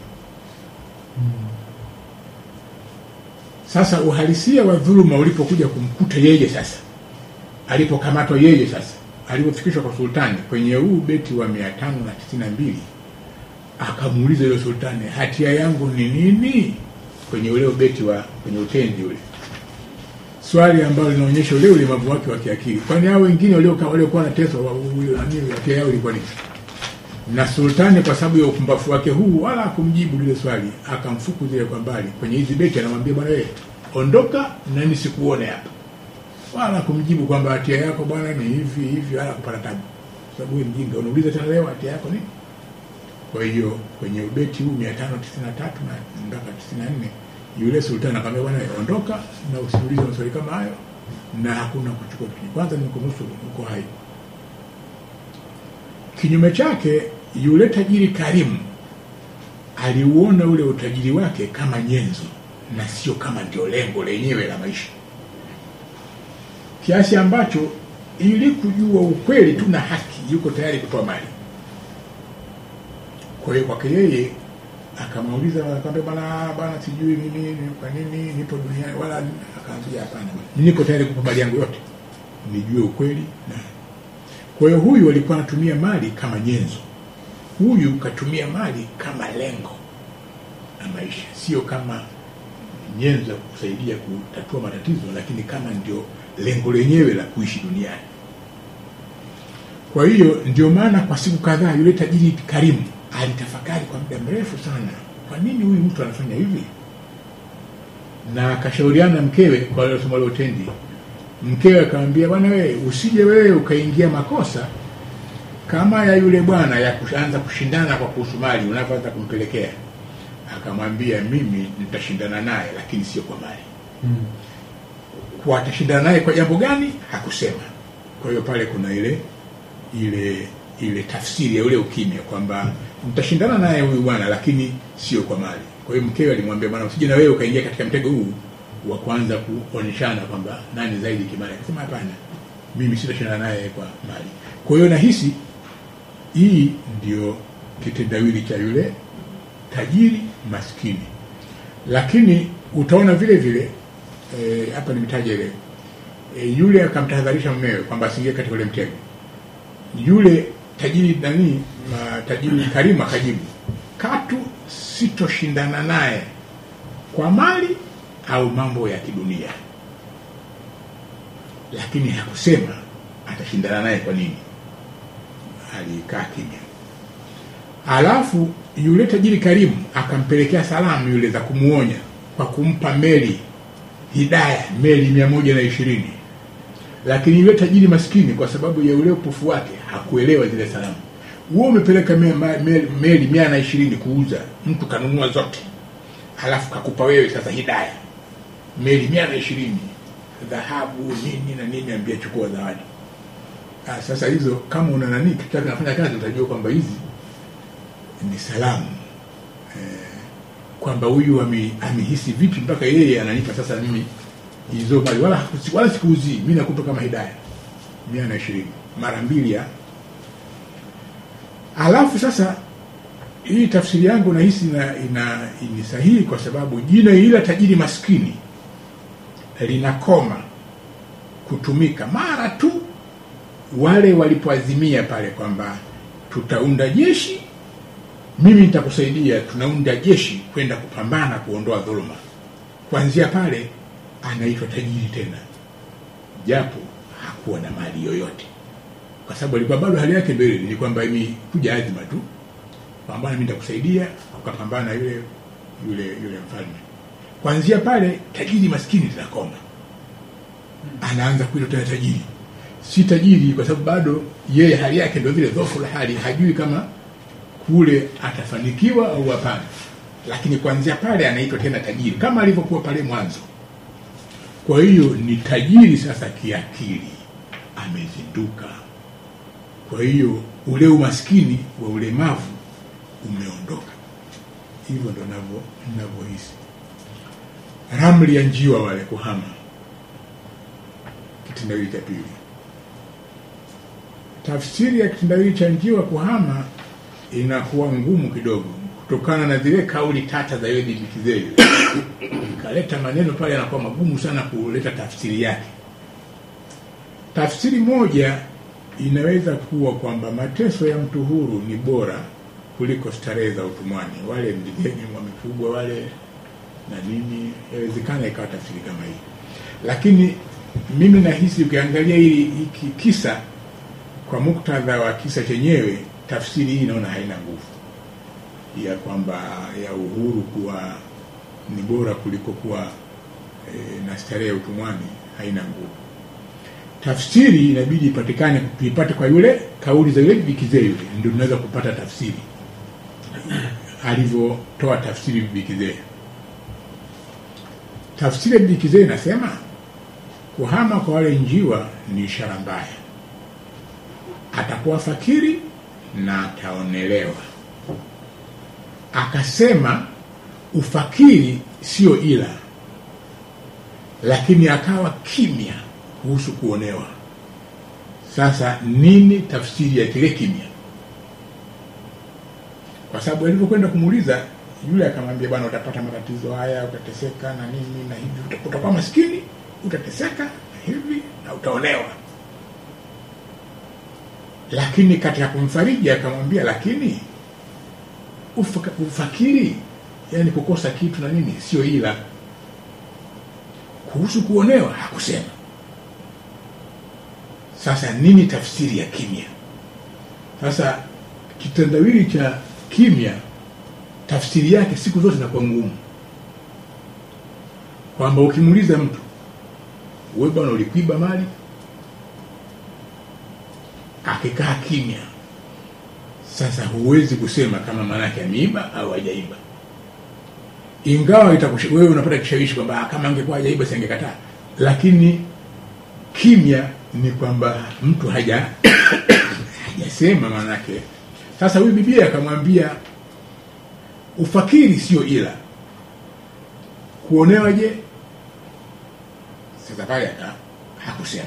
C: sasa uhalisia wa dhuluma ulipokuja kumkuta yeye sasa alipokamatwa yeye sasa alipofikishwa kwa sultani kwenye huu beti wa mia tano na tisini na mbili akamuuliza yule sultani hatia yangu ni nini kwenye ule ubeti wa kwenye utendi ule swali ambalo linaonyesha ule ulemavu wake wa kiakili kwani hao wengine walioka- waliokuwa wanateswa wa- wa- nani, hatia yao ilikuwa nini na sultani kwa sababu ya upumbafu wake huu wala hakumjibu lile swali akamfukuzile kwa mbali kwenye hizi beti anamwambia bwana wewe ondoka na nisikuone hapa wala kumjibu kwamba hatia yako bwana ni hivi hivi wala kupata tabu Kwa sababu wewe mjinga unauliza tena leo hatia yako nini kwa hiyo kwenye ubeti huu mia tano tisini na tatu na mpaka tisini na nne yule sultani akamwambia bwana wewe ondoka na usiulize maswali kama hayo na hakuna kuchukua kitu kwanza ni kunusuru uko hai kinyume chake yule tajiri karimu aliuona ule utajiri wake kama nyenzo na sio kama ndio lengo lenyewe la maisha kiasi ambacho ili kujua ukweli tu na haki yuko tayari kutoa mali kwa hiyo kwake yeye akamuuliza akamwambia bwana bwana sijui mimi ni- kwa nini nipo duniani wala akaambia hapana bwana niko tayari kupa mali yangu yote nijue ukweli na kwa hiyo huyu alikuwa anatumia mali kama nyenzo huyu katumia mali kama lengo la maisha sio kama nyenzo ya kusaidia kutatua matatizo lakini kama ndio lengo lenyewe la kuishi duniani kwa hiyo ndio maana kwa siku kadhaa yule tajiri karimu alitafakari kwa muda mrefu sana kwa nini huyu mtu anafanya hivi na akashauriana na mkewe kwa wale somo la utendi mkewe akamwambia bwana wewe usije wewe ukaingia makosa kama ya yule bwana ya kuanza kushindana kwa kuhusu mali unavyoanza kumpelekea akamwambia mimi nitashindana naye lakini sio kwa mali kwa atashindana naye kwa jambo gani hakusema kwa hiyo pale kuna ile ile ile tafsiri ya ule ukimya kwamba mtashindana naye huyu bwana lakini sio kwa mali kwa hiyo mkewe alimwambia bwana usije na wewe ukaingia katika mtego huu wa kuanza kuonyeshana kwamba nani zaidi kimali akasema hapana mimi sitashindana naye kwa mali kwa hiyo nahisi hii ndio kitendawili cha yule tajiri maskini lakini utaona vile vile eh, hapa nimetaja ile e, yule akamtahadharisha mumewe kwamba asiingie katika ule mtego yule tajiri nani ma, tajiri karimu akajibu katu sitoshindana naye kwa mali au mambo ya kidunia lakini hakusema atashindana naye kwa nini alikaa kimya alafu yule tajiri karimu akampelekea salamu yule za kumuonya kwa kumpa meli hidaya meli mia moja na ishirini lakini yule tajiri maskini kwa sababu ya ule upofu wake hakuelewa zile salamu huo umepeleka me- ma- meli, meli mia na ishirini kuuza mtu kanunua zote halafu kakupa wewe sasa hidaya meli mia na ishirini dhahabu nini na nini ambia chukua zawadi ah, sasa hizo kama una nani kitaka nafanya kazi utajua kwamba hizi ni salamu eh, kwamba huyu ame- amehisi vipi mpaka yeye ananipa sasa mimi hizo mali wala, wala sikuuzii mi nakupa kama hidaya mia na ishirini mara mbili ya alafu sasa hii tafsiri yangu nahisi ina, ina ni sahihi kwa sababu jina ila tajiri maskini linakoma kutumika mara tu wale walipoazimia pale kwamba tutaunda jeshi mimi nitakusaidia tunaunda jeshi kwenda kupambana kuondoa dhuluma kuanzia pale anaitwa tajiri tena japo hakuwa na mali yoyote kwa sababu alikuwa bado hali yake mbele ni kwamba imekuja azima tu kwamba mimi nitakusaidia ukapambana na yule yule yule mfalme kuanzia pale tajiri maskini linakoma anaanza kuitwa tena tajiri si tajiri kwa sababu bado yeye hali yake ndio vile dhofu la hali hajui kama kule atafanikiwa au hapana lakini kuanzia pale anaitwa tena tajiri kama alivyokuwa pale mwanzo kwa hiyo ni tajiri sasa kiakili amezinduka kwa hiyo ule umaskini wa ulemavu umeondoka hivyo ndo navyo navyohisi ramli ya njiwa wale kuhama kitendawili cha pili tafsiri ya kitendawili cha njiwa kuhama inakuwa ngumu kidogo kutokana na zile kauli tata za yule bibi Kizeli ikaleta maneno pale yanakuwa magumu sana kuleta tafsiri yake tafsiri moja inaweza kuwa kwamba mateso ya mtu huru ni bora kuliko starehe za utumwani wale mjigeni wamefugwa wale na nini yawezekana ikawa tafsiri kama hii lakini mimi nahisi ukiangalia hili hiki kisa kwa muktadha wa kisa chenyewe tafsiri hii inaona haina nguvu ya kwamba ya uhuru kuwa ni bora kuliko kuwa e, na starehe ya utumwani haina nguvu tafsiri inabidi ipatikane tuipate kwa yule kauli za yule bikizee yule ndio tunaweza kupata tafsiri alivyotoa tafsiri bikizee tafsiri ya bikizee inasema kuhama kwa wale njiwa ni ishara mbaya atakuwa fakiri na ataonelewa akasema ufakiri sio ila lakini akawa kimya kuhusu kuonewa sasa nini tafsiri ya kile kimya kwa sababu alivyokwenda kumuuliza yule akamwambia bwana utapata matatizo haya utateseka na nini na hivi uta- utakuwa maskini utateseka na hivi na utaolewa lakini katika kumfariji akamwambia lakini ufaka, ufakiri yani kukosa kitu na nini sio ila kuhusu kuonewa hakusema sasa nini tafsiri ya kimya sasa kitendawili cha kimya tafsiri yake siku zote inakuwa ngumu kwamba ukimuuliza mtu we bwana ulikuiba mali akikaa kimya sasa huwezi kusema kama maanake ameiba au hajaiba ingawa itakush- wewe unapata kishawishi kwamba "Ah, kama angekuwa hajaiba siangekataa lakini kimya ni kwamba mtu haja hajasema maanake sasa huyu bibia akamwambia ufakiri sio ila kuonewa je sasa pale aka hakusema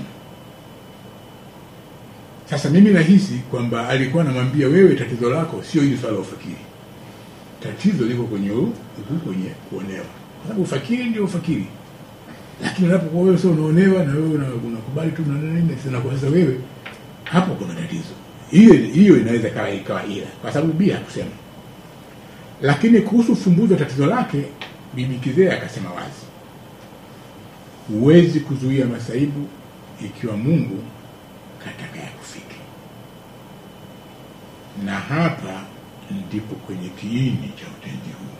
C: sasa mimi nahisi kwamba alikuwa anamwambia wewe tatizo lako sio hili swala la ufakiri tatizo liko kwenye u- huku kwenye kuonewa kwa sababu ufakiri ndio ufakiri lakini unapokuwa wewe sio unaonewa na wewe una- unakubali tu na nini sina kwa sasa wewe hapo kuna tatizo hiyo hiyo inaweza ikawa ikawa ila kwa sababu bia hakusema lakini kuhusu ufumbuzi wa tatizo lake bibi kizee akasema wazi huwezi kuzuia masaibu ikiwa mungu kataka ya kufike na hapa ndipo kwenye kiini cha utenzi huu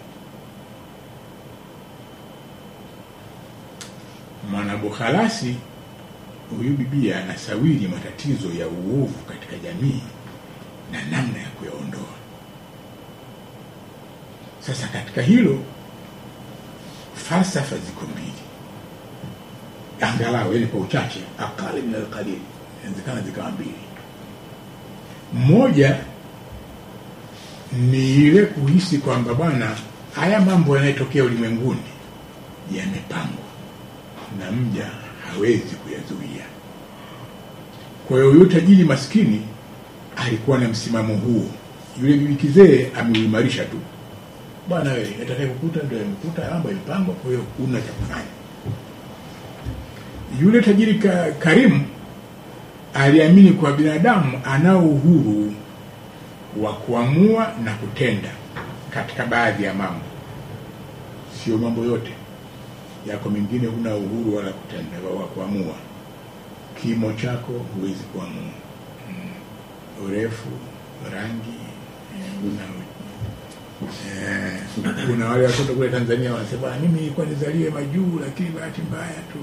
C: mwanabukhalasi huyu bibia anasawiri matatizo ya uovu katika jamii na namna ya kuyaondoa sasa katika hilo falsafa ziko mbili angalau yani kwa uchache aqali min alqalil inawezekana zikawa mbili mmoja ni ile kuhisi kwamba bwana haya mambo yanayotokea ulimwenguni yamepangwa na mja hawezi kuyazuia kwa hiyo huyo tajiri maskini alikuwa na msimamo huo yule bibi kizee ameuimarisha tu bwana wewe atakaye kukuta ndio yamekuta mambo yamepangwa kwa hiyo huna cha kufanya yule tajiri ka, karimu aliamini kwa binadamu anao uhuru wa kuamua na kutenda katika baadhi ya mambo sio mambo yote yako mengine huna uhuru wala kutenda wa kuamua kimo chako huwezi kuamua mm. urefu rangi eh, una eh, kuna wale watoto kule tanzania wanasema "Ah, mimi nilikuwa nizaliwe majuu lakini bahati mbaya tu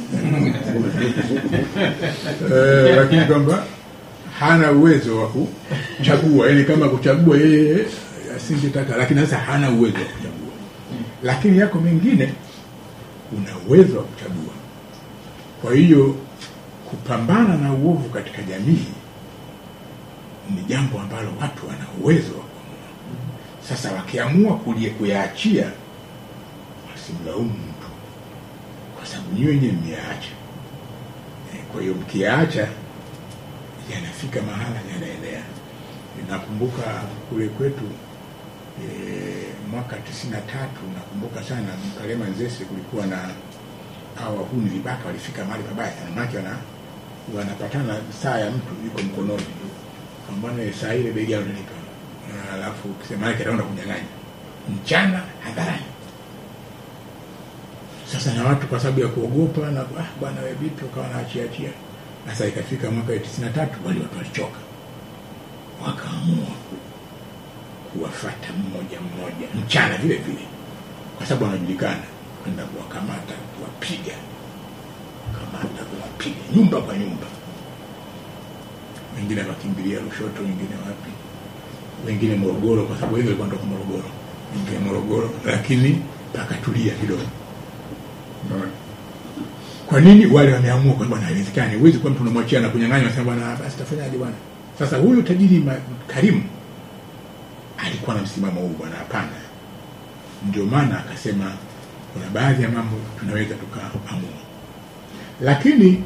C: eh, lakini kwamba hana uwezo wa kuchagua yani kama kuchagua yeye asingetaka lakini sasa hana uwezo wa kuchagua lakini yako mengine una uwezo wa kuchagua kwa hiyo kupambana na uovu katika jamii ni jambo ambalo watu wana uwezo wa kuamua sasa wakiamua kulie kuyaachia wasimlaumu mtu kwa sababu nyi wenyewe mmeyaacha Eh, kwa hiyo mkiyaacha yanafika mahala yanaenea nakumbuka kule kwetu e, mwaka tisini na tatu nakumbuka sana Mkalema Nzese kulikuwa na hawa wahuni vibaka walifika mahali pabaya sana maake wana wanapatana saa ya mtu iko mkononi kambana saa ile begi alonipa alafu kisema yake ataenda kunyang'anya mchana hadharani sasa na watu kwa sababu ya kuogopa na ah, bwana we vipi ukawa naachiachia sasa ikafika mwaka wa tisini na tatu wale watu walichoka wakaamua kuwafata mmoja mmoja mchana vile vile kwa sababu wanajulikana kwenda kuwakamata kuwapiga kamata kuwapiga nyumba kwa nyumba wengine wakimbilia Lushoto, wengine wapi, wengine Morogoro, kwa sababu wengi walikuwa kutoka Morogoro, wengine Morogoro, lakini pakatulia kidogo. Unaona? Kwa nini wale wameamua kwamba bwana, haiwezekani, huwezi kuwa mtu unamwachia na kunyang'anya, unasema bwana, basi tafanyaje bwana? Sasa huyu tajiri ma- Karimu alikuwa na msimamo huu, bwana, hapana. Ndio maana akasema kuna baadhi ya mambo tunaweza tukaamua, lakini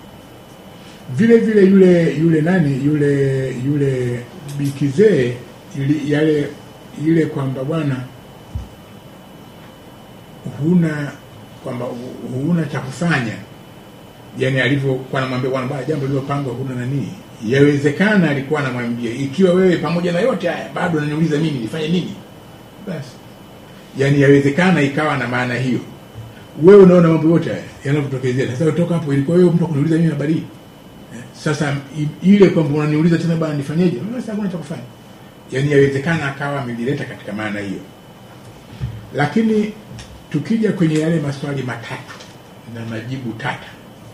C: vile vile yule yule nani yule yule bikizee ili, yale ile kwamba bwana huna kwamba hu- huna cha kufanya yani alivyokuwa anamwambia bwana bwana jambo lililopangwa huna nani yawezekana alikuwa anamwambia ikiwa wewe pamoja na yote haya bado unaniuliza mimi nifanye nini basi yani yawezekana ikawa na maana hiyo wewe unaona mambo yote haya yanavyotokezea sasa utoka hapo ilikuwa wewe mtu wa kuniuliza mimi habari hii Eh, sasa i- ile kwamba unaniuliza tena bwana nifanyeje basi hakuna cha kufanya yani yawezekana akawa amelileta katika maana hiyo lakini tukija kwenye yale maswali matatu na majibu tata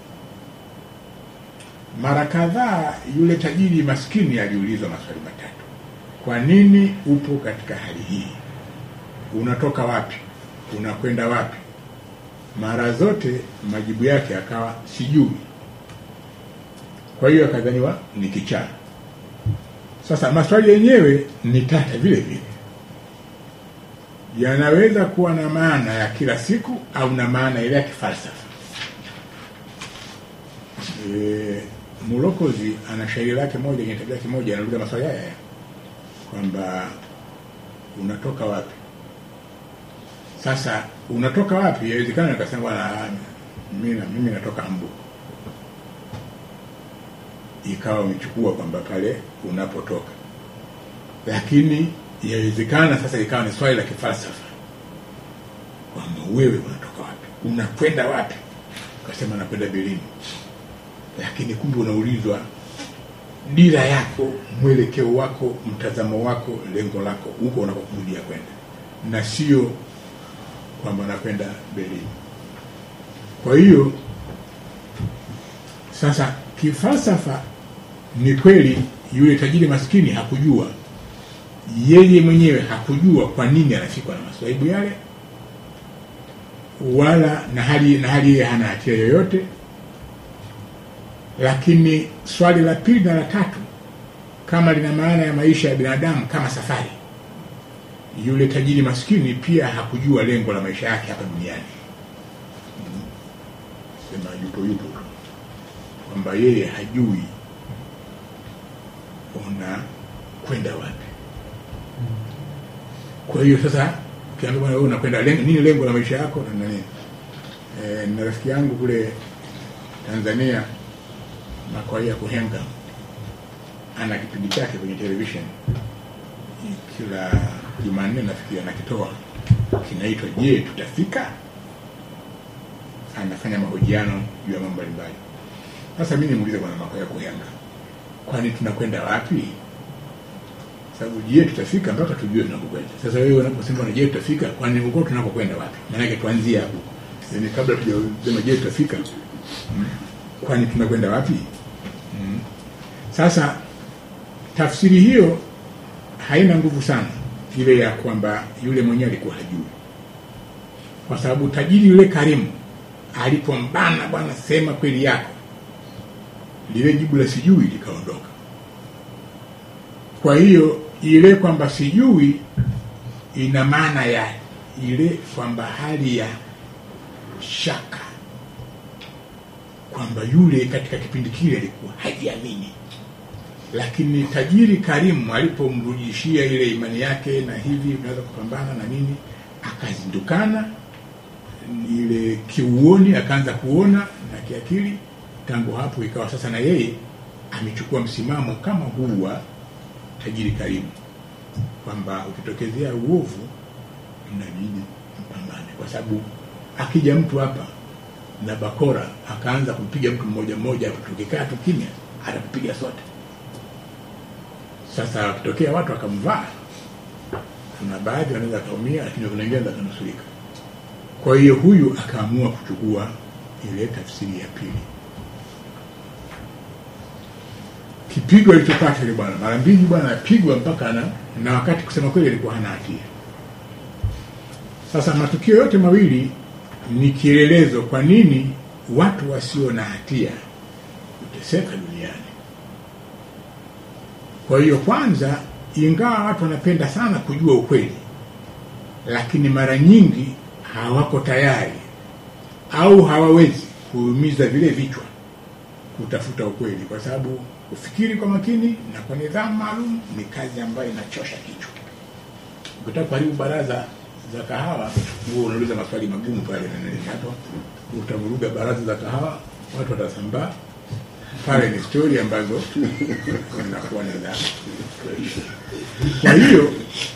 C: mara kadhaa yule tajiri maskini aliulizwa maswali matatu kwa nini upo katika hali hii unatoka wapi unakwenda wapi mara zote majibu yake akawa sijui kwa hiyo akadhaniwa ni kichaa sasa maswali yenyewe ni tata vile vile yanaweza kuwa na maana ya kila siku au na maana ile ya kifalsafa e, mulokozi ana shairi lake moja kwenye tabia kimoja anauliza maswali haya haya kwamba unatoka wapi sasa unatoka wapi yawezekana nikasema bwana mimi na- mimi natoka mbu ikawa umechukua kwamba pale unapotoka lakini yawezekana sasa ikawa ni swali la kifalsafa kwamba wewe unatoka wapi unakwenda wapi ukasema nakwenda berlin lakini kumbe unaulizwa dira yako mwelekeo wako mtazamo wako lengo lako huko unakokusudia kwenda na sio kwamba nakwenda berlin kwa hiyo sasa kifalsafa ni kweli yule tajiri maskini hakujua yeye mwenyewe hakujua kwa nini anafikwa na maswaibu yale wala na hali na hali yeye hana hatia yoyote lakini swali la pili na la tatu kama lina maana ya maisha ya binadamu kama safari yule tajiri maskini pia hakujua lengo la maisha yake hapa duniani Mm. sema yupo yupo tu. kwamba yeye hajui una kwenda wapi kwa hiyo sasa ukiambia bwana wewe unakwenda lengo, nini lengo la maisha yako na nini e, na rafiki yangu kule Tanzania Makwaya Kuhenga ana kipindi chake kwenye television kila Jumanne nafikiri anakitoa kinaitwa Je, tutafika? Anafanya mahojiano juu ya mambo mbalimbali. Sasa mimi nimuulize bwana Makwaya Kuhenga, kwani tunakwenda wapi? Sababu je, tutafika mpaka tujue tunakokwenda. Sasa wewe unaposema na je, tutafika, kwani huko tunakokwenda wapi? Maana yake tuanzie hapo, yaani kabla tujasema je, tutafika, mm, kwani tunakwenda wapi? Mm. Sasa tafsiri hiyo haina nguvu sana ile ya kwamba yule mwenyewe alikuwa hajui, kwa sababu tajiri yule karimu alipombana, bwana, sema kweli yako, lile jibu la sijui likaondoka. Kwa hiyo ile kwamba sijui ina maana ya ile kwamba hali ya shaka kwamba yule katika kipindi kile alikuwa hajiamini, lakini tajiri karimu alipomrudishia ile imani yake na hivi unaweza kupambana na nini, akazindukana ile kiuoni, akaanza kuona na kiakili. Tangu hapo ikawa sasa na yeye amechukua msimamo kama huu wa tajiri karimu, kwamba ukitokezea uovu inabidi mpambane, kwa sababu akija mtu hapa na bakora akaanza kumpiga mtu mmoja mmoja, tukikaa tu kimya, atakupiga sote. Sasa wakitokea watu akamvaa, kuna baadhi wanaweza akaumia, lakini kuna wengine wanaweza akanusurika. Kwa hiyo huyu akaamua kuchukua ile tafsiri ya pili. Kipigo alichopata yule bwana mara mbili, bwana apigwa mpaka na, na wakati kusema kweli alikuwa hana hatia. Sasa matukio yote mawili ni kielelezo kwa nini watu wasio na hatia huteseka duniani. Kwa hiyo kwanza, ingawa watu wanapenda sana kujua ukweli, lakini mara nyingi hawako tayari au hawawezi kuumiza vile vichwa kutafuta ukweli, kwa sababu kufikiri kwa makini na kwa nidhamu maalum ni kazi ambayo inachosha kichwa. Ukitaka kuharibu baraza za kahawa, huo unauliza maswali magumu pale, na nini hapo utavuruga baraza za kahawa, watu watasambaa pale. Ni stori ambazo zinakuwa ni za kwa hiyo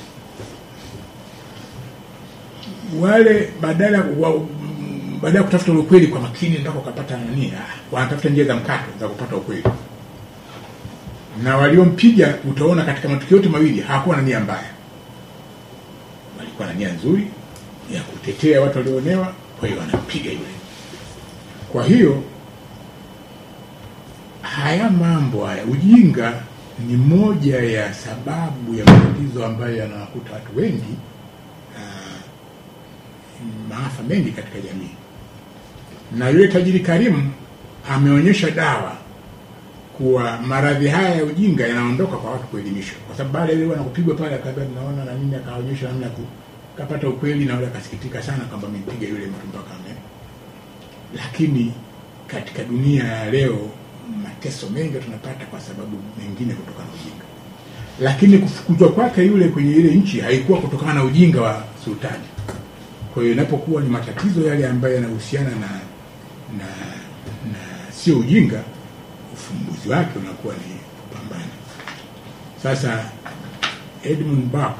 C: wale badala wa, baada ya kutafuta ule ukweli kwa makini ndako kapata nani, ah, wanatafuta njia za mkato za kupata ukweli, na waliompiga utaona katika matukio yote mawili hakuwa na nia mbaya, walikuwa na nia nzuri ya kutetea watu walioonewa, kwa hiyo wanampiga yule. Kwa hiyo haya mambo haya, ujinga ni moja ya sababu ya matatizo ambayo yanawakuta watu wengi maafa mengi katika jamii. Na yule tajiri Karimu ameonyesha dawa kuwa maradhi haya ya ujinga yanaondoka kwa watu kuelimishwa, kwa sababu baada ya ile wanakupigwa pale, akaambia tunaona na nini, akaonyesha namna ya kupata ukweli, na yule akasikitika sana kwamba amempiga yule mtu mpaka ame. Lakini katika dunia ya leo mateso mengi tunapata kwa sababu mengine kutokana na ujinga, lakini kufukuzwa kwake yule kwenye ile nchi haikuwa kutokana na ujinga wa sultani. Kwa hiyo inapokuwa ni matatizo yale ambayo yanahusiana na na na sio ujinga, ufumbuzi wake unakuwa ni kupambana. Sasa Edmund Burke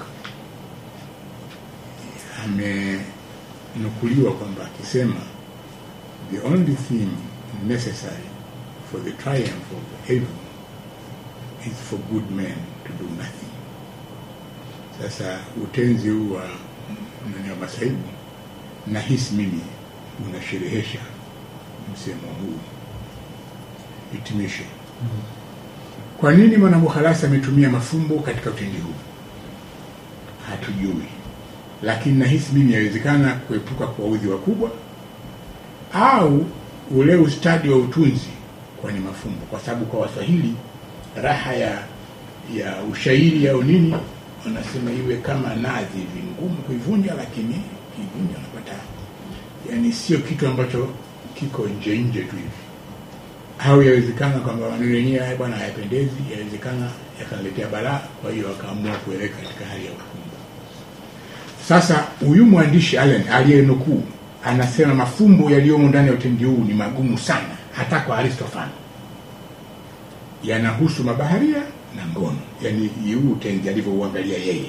C: amenukuliwa kwamba akisema the only thing necessary for the triumph of evil is for good men to do nothing. Sasa utenzi huu wa nani wa masaibu nahisi mimi unasherehesha msemo huu hitimisho. Kwa nini Mwanamukhalasi ametumia mafumbo katika utendi huu hatujui, lakini nahisi mimi yawezekana kuepuka kuwaudhi wakubwa au ule ustadi wa utunzi kwenye mafumbo, kwa sababu kwa Waswahili raha ya ya ushairi au nini wanasema iwe kama nazi hivi, ngumu kuivunja, lakini kivunja unapata, yani sio kitu ambacho kiko nje nje tu hivi. Au yawezekana kwamba maneno yenyewe haya bwana hayapendezi, yawezekana yakaletea balaa, kwa hiyo akaamua kueleka katika hali ya ufumbo. Sasa huyu mwandishi Allen aliyenukuu anasema mafumbo yaliyomo ndani ya utendi huu ni magumu sana, hata kwa Aristofani, yanahusu mabaharia na ngono, yani huu utenzi alivyouangalia yeye.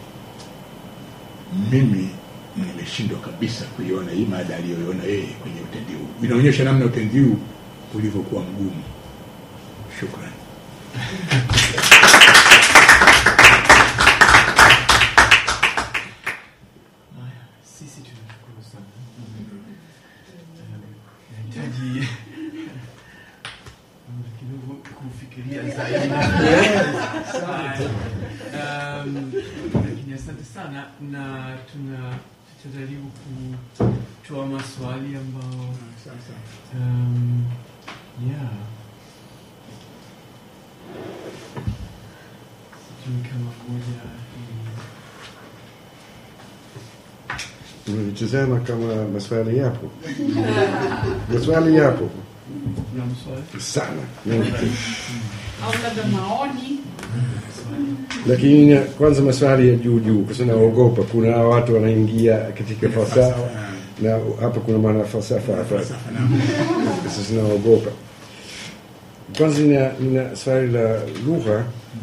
C: Mimi nimeshindwa kabisa kuiona hii mada aliyoiona yeye kwenye utendi huu. Inaonyesha namna utendi huu ulivyokuwa mgumu. Shukrani.
B: Haya, sisi tunashukuru sana. Nahitaji muda kidogo kufikiria zaidi. Haya. Um, Lakini asante sana na tuna tutajaribu kutoa maswali ambao
C: Sasa
B: um, yeah. Sijui kama moja ni
A: Unalitazama kama maswali yapo, maswali yapo
B: kuna maswali
A: sana mengi.
D: au labda maoni
A: lakini kwanza maswali ya juu juu, kwa sababu naogopa kuna watu wanaingia katika falsafa na hapa kuna mwana falsafa hapa,
C: falsafa na
A: sasa naogopa. Kwanza nina, nina swali la lugha.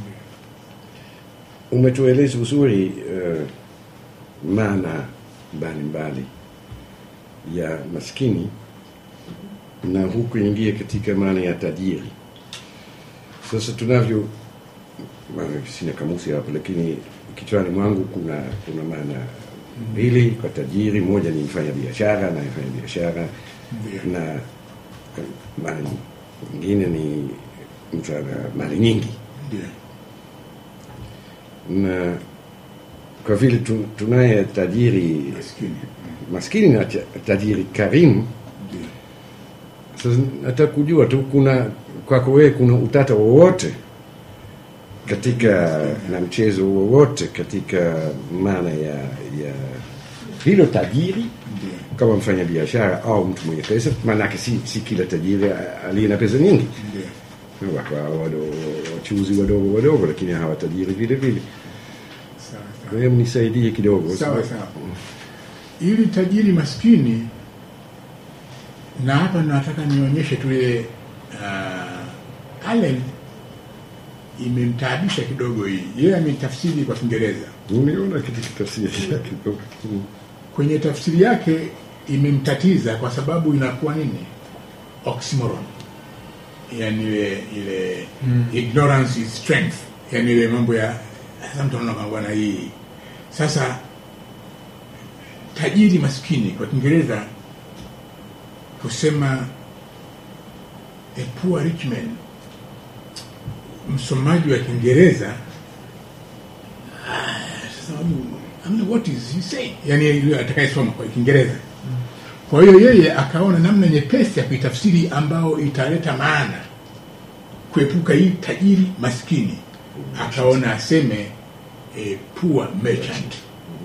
A: Umetueleza uzuri uh, maana mbalimbali ya maskini na huku ingia katika maana ya tajiri. Sasa tunavyo maana sina kamusi hapa, lakini kichwani mwangu kuna kuna maana mbili kwa tajiri. Moja ni mfanya biashara na mfanya biashara,
C: Ndio.
A: na maana nyingine ni mtu ana mali nyingi,
C: Ndio.
A: na kwa vile tu, tunaye tajiri
C: Maskini.
A: maskini na ta- tajiri karimu.
C: Ndio.
A: Sasa nataka kujua tu, kuna kwako wewe kuna utata wowote katika na mchezo wowote katika maana ya ya hilo tajiri
C: Ndio.
A: kama mfanya biashara au mtu mwenye pesa? Maanake si, si kila tajiri a- aliye na pesa nyingi,
C: Ndio.
A: watu hao wadogo wachuzi wadogo wadogo lakini hawa tajiri vile vile
C: sawa
A: kwa
C: sawa
A: hiyo mnisaidie kidogo
C: sawa sawa ili tajiri maskini na hapa nataka nionyeshe tu ile uh, Allen imemtaabisha kidogo hii yeye ametafsiri kwa Kiingereza
A: uniona kitu kitafsiri yake kidogo Mm.
C: kwenye tafsiri yake imemtatiza kwa sababu inakuwa nini oxymoron yani ile ile
B: Mm.
C: ignorance is strength yani ile mambo ya sasa mtu anaona kwamba bwana hii sasa tajiri maskini kwa kiingereza kusema a poor rich man msomaji wa kiingereza ah, sasa I mean, what is he saying yani yule atakayesoma kwa kiingereza kwa hiyo yeye akaona namna nyepesi ya kuitafsiri ambao italeta maana kuepuka hii tajiri maskini akaona aseme e, poor merchant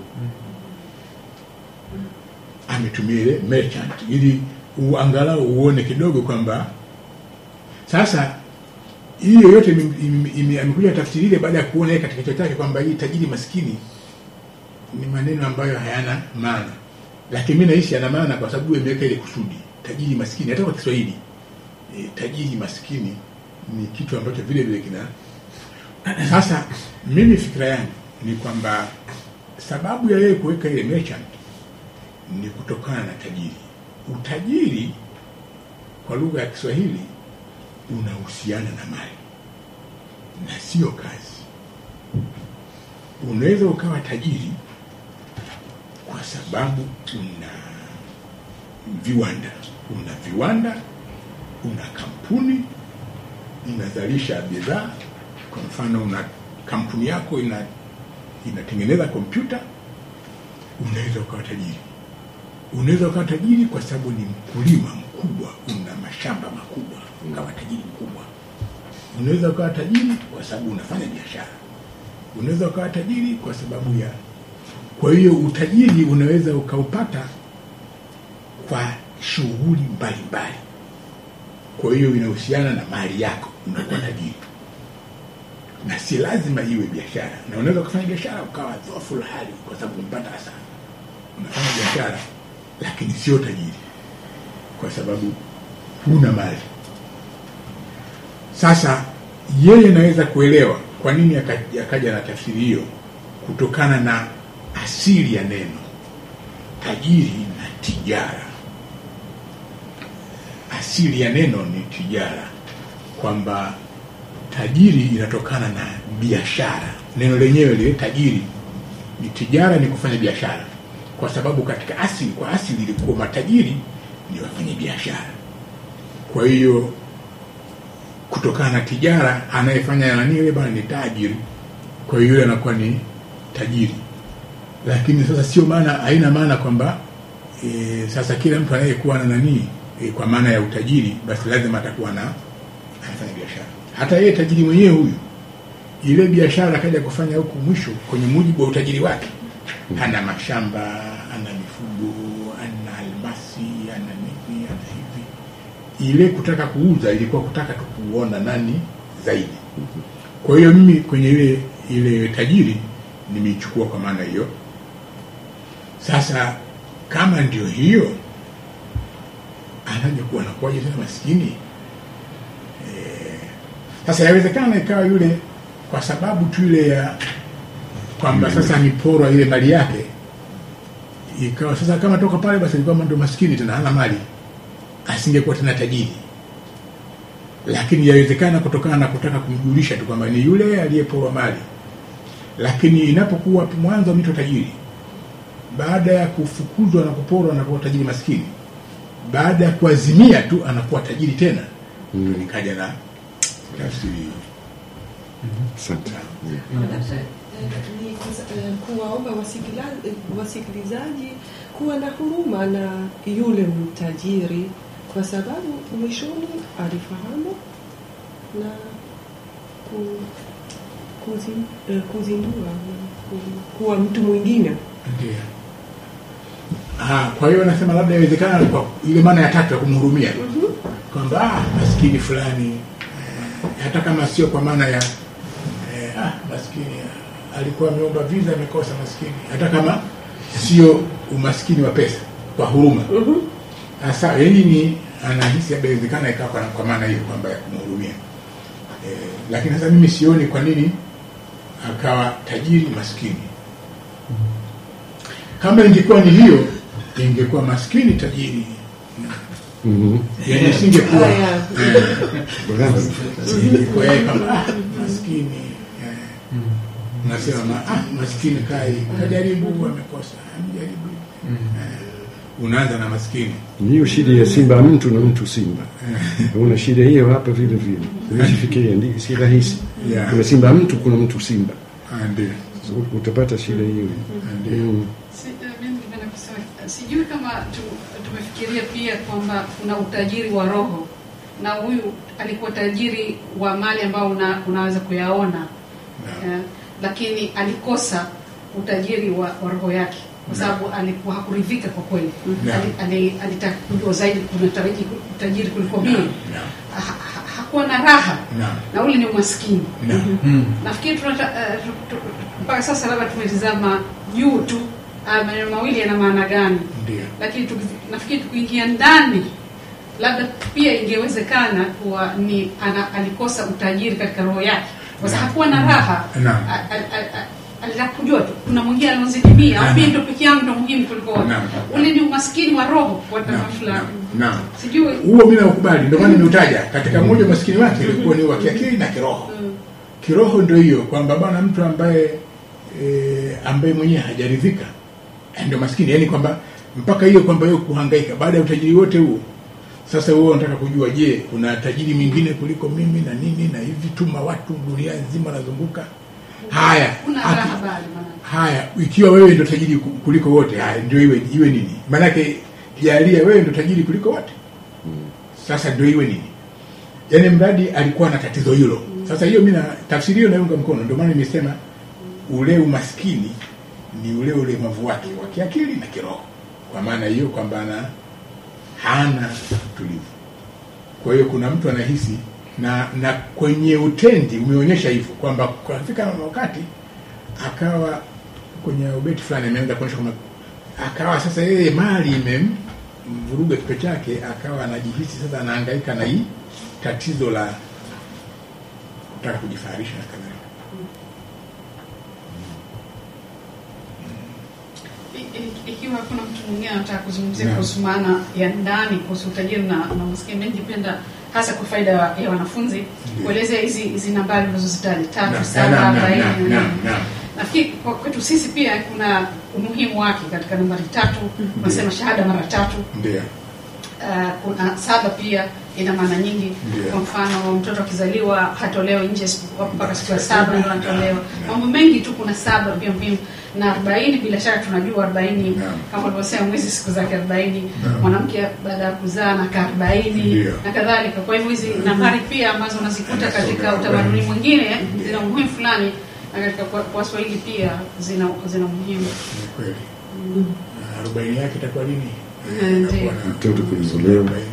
C: ametumia ile merchant ili uangalau uone kidogo kwamba sasa hiyo yote ime- ime- ime- amekuja tafsiri ile baada ya kuona yeye katika kichwa chake kwamba hii tajiri maskini ni maneno ambayo hayana maana lakini mi naishi yana maana kwa sababu imeweka ile kusudi tajiri maskini hata kwa kiswahili e, tajiri maskini ni kitu ambacho vile vile kina sasa mimi fikira yangu ni kwamba sababu ya yeye kuweka ile merchant ni kutokana na tajiri utajiri kwa lugha ya kiswahili unahusiana na mali na sio kazi unaweza ukawa tajiri kwa sababu una viwanda una viwanda una kampuni inazalisha bidhaa kwa mfano una kampuni yako ina inatengeneza kompyuta unaweza ukawa tajiri unaweza ukawa tajiri kwa sababu ni mkulima mkubwa una mashamba makubwa ukawa tajiri mkubwa unaweza ukawa tajiri kwa sababu unafanya biashara unaweza ukawa tajiri kwa sababu ya kwa hiyo utajiri unaweza ukaupata kwa shughuli mbalimbali kwa hiyo inahusiana na mali yako unakuwa tajiri na si lazima iwe biashara na unaweza ukafanya biashara ukawa dhofu la hali kwa sababu umepata hasara unafanya biashara lakini sio tajiri kwa sababu huna mali sasa yeye anaweza kuelewa kwa nini aka- akaja na tafsiri hiyo kutokana na asili ya neno tajiri na tijara asili ya neno ni tijara kwamba tajiri inatokana na biashara neno lenyewe lile tajiri ni tijara ni kufanya biashara kwa sababu katika asili kwa asili ilikuwa matajiri ni wafanya biashara kwa hiyo kutokana na tijara anayefanya nani yule bwana ni tajiri kwa hiyo yule anakuwa ni tajiri lakini sasa sio maana haina maana kwamba e, sasa kila mtu anayekuwa na nanii e, kwa maana ya utajiri basi lazima atakuwa na anafanya biashara hata yeye tajiri mwenyewe huyu ile biashara akaja kufanya huku mwisho kwenye mujibu wa utajiri wake ana mashamba ana mifugo ana almasi ana nini ana hivi ile kutaka kuuza ilikuwa kutaka tu kuona nani zaidi kwa hiyo mimi kwenye ile ile tajiri nimeichukua kwa maana hiyo sasa kama ndio hiyo anaja kuwa anakuwaje tena maskini Eh, sasa yawezekana ikawa yule kwa sababu tu ile ya kwamba sasa ameporwa ile mali yake ikawa sasa kama toka pale basi alikuwa ndo maskini tena hana mali asingekuwa tena tajiri lakini yawezekana kutokana na kutaka kumjulisha tu kwamba ni yule aliyeporwa mali lakini inapokuwa mwanzo mito tajiri baada ya kufukuzwa na kuporwa anakuwa tajiri maskini baada ya kuazimia tu anakuwa tajiri tena mm. nikaja na tafsiri hiyo.
A: asante
E: Labda, eh, ni kus- eh, kuwaomba wasikila- eh, wasikilizaji kuwa na huruma na yule mtajiri kwa sababu mwishoni alifahamu na ku, kuzi, eh, kuzindua ku, kuwa mtu mwingine
C: Ndio. Ah, kwa hiyo nasema labda inawezekana kwa ile maana ya tatu ya kumhurumia kwamba ah, maskini fulani eh, hata kama sio kwa maana ya eh, ah, maskini alikuwa ameomba visa amekosa maskini, hata kama sio umaskini wa pesa, kwa huruma sasa yani ni anahisi labda inawezekana ikawa kwa, kwa maana hiyo kwamba ya kumhurumia eh, lakini sasa mimi sioni kwa nini akawa tajiri maskini. Kama ingekuwa ni hiyo, ingekuwa maskini tajiri,
A: Mhm.
C: yani singekuwa
E: Haya.
C: eh,
A: Bwana.
C: ingekuwa yeye kama ah, maskini eh, nasema ma, ah, maskini kai kajaribu amekosa, amjaribu eh, unaanza na maskini
A: hiyo shida ya simba mtu na mtu simba una shida hiyo hapa vile vile unajifikiria ndi si rahisi
C: Yeah.
A: kuna simba mtu kuna mtu simba
C: Ah, ndio
A: So, utapata shida hiyo
C: ndio
A: Mm.
D: Si- eh, mimi ningependa kusema sijui kama tu, tumefikiria pia kwamba kuna utajiri wa roho na huyu alikuwa tajiri wa mali ambao una, unaweza kuyaona
C: Naam.
D: eh, lakini alikosa utajiri wa, wa roho yake kwa
C: Naam.
D: sababu alikuwa hakuridhika kwa kweli
C: Naam.
D: Ali- ali- alitaka kujua zaidi kuna taraji utajiri kuliko mimi
C: Naam.
D: ha, ha, hakuwa na raha
C: Naam.
D: na ule ni umaskini
C: Naam.
D: nafikiri tunata, uh, tu, tu, mpaka sasa labda tumetizama juu tu uh, maneno mawili yana maana gani
C: Ndio.
D: lakini tuki- nafikiri tukiingia ndani labda pia ingewezekana kuwa ni ana, alikosa utajiri katika roho yake kwa sababu hakuwa na raha
C: Naam.
D: A- a- a- a- alitaka kujua tu kuna mwingine anaozidi mia au
C: Naam.
D: mimi ndo peke yangu ndo muhimu kuliko wote
C: Naam.
D: ule ni umaskini wa roho kwa
C: Naam.
D: namna fulani
C: Naam.
D: sijui
C: huo mi naukubali, ndio maana nimeutaja katika mmoja umaskini wake ilikuwa ni wa kiakili na kiroho.
D: Mm.
C: Kiroho ndio hiyo kwamba bwana, mtu ambaye e, ambaye mwenyewe hajaridhika eh, ndio maskini, yaani kwamba mpaka hiyo kwamba hiyo kuhangaika baada ya utajiri wote huo. Sasa wewe unataka kujua, je, kuna tajiri mwingine kuliko mimi na nini na hivi, tuma watu dunia nzima nazunguka. Haya,
D: kuna
C: aki-
D: raha bali maana
C: Haya, ikiwa wewe ndio tajiri ku- kuliko wote, haya ndio iwe iwe nini? Maanake jalia wewe ndio tajiri kuliko wote, sasa ndio iwe nini? Yaani mradi alikuwa na tatizo hilo. Sasa hiyo mimi na tafsiri hiyo naunga mkono, ndio maana nimesema ule umaskini ni ule ulemavu wake wa kiakili na kiroho, kwa maana hiyo kwamba ana hana utulivu. Kwa hiyo kuna mtu anahisi na na kwenye utendi umeonyesha hivyo kwamba kafika wakati akawa kwenye ubeti fulani ameanza kuonyesha kwamba akawa sasa yeye mali imemvuruga kichwa chake, akawa anajihisi sasa anahangaika na hii tatizo la kutaka kujifaharisha na kadhalika.
D: I- i- ikiwa hakuna mtu mwingine anataka kuzungumzia
C: Naam.
D: kuhusu maana ya ndani kuhusu utajiri na, na umaskini, mimi ningependa hasa kwa faida ya ya wanafunzi kuelezea hizi hizi nambari unazozitaja tatu,
C: Naam,
D: saba,
C: naam, naam,
D: arobaini.
C: naam, naam, naam.
D: Nafikiri kwa kwetu sisi pia kuna umuhimu wake katika nambari tatu, unasema shahada mara tatu.
C: Ndio,
D: Uh, kuna saba pia ina maana nyingi.
C: Ndio.
D: Kwa mfano mtoto akizaliwa hatolewa nje siku- mpaka siku ya saba ndio anatolewa.
C: Naam.
D: Mambo mengi tu, kuna saba pia muhimu na arobaini. Bila shaka tunajua arobaini
C: Naam.
D: kama ulivyosema, mwezi siku zake arobaini.
C: Naam.
D: Mwanamke baada ya kuzaa na kaa arobaini
C: Ndio.
D: na kadhalika. Kwa hivyo hizi nambari pia ambazo unazikuta
C: Anasoma
D: katika
C: arobaini.
D: utamaduni mwingine
C: Ndio.
D: zina umuhimu fulani, na katika kwa kwa Waswahili pia zina zina umuhimu.
C: ni kweli. Na arobaini yake itakuwa lini?
D: Eh, ndio.
C: Itakuwa na-
A: Mtoto kuzaliwa.
C: arobaini.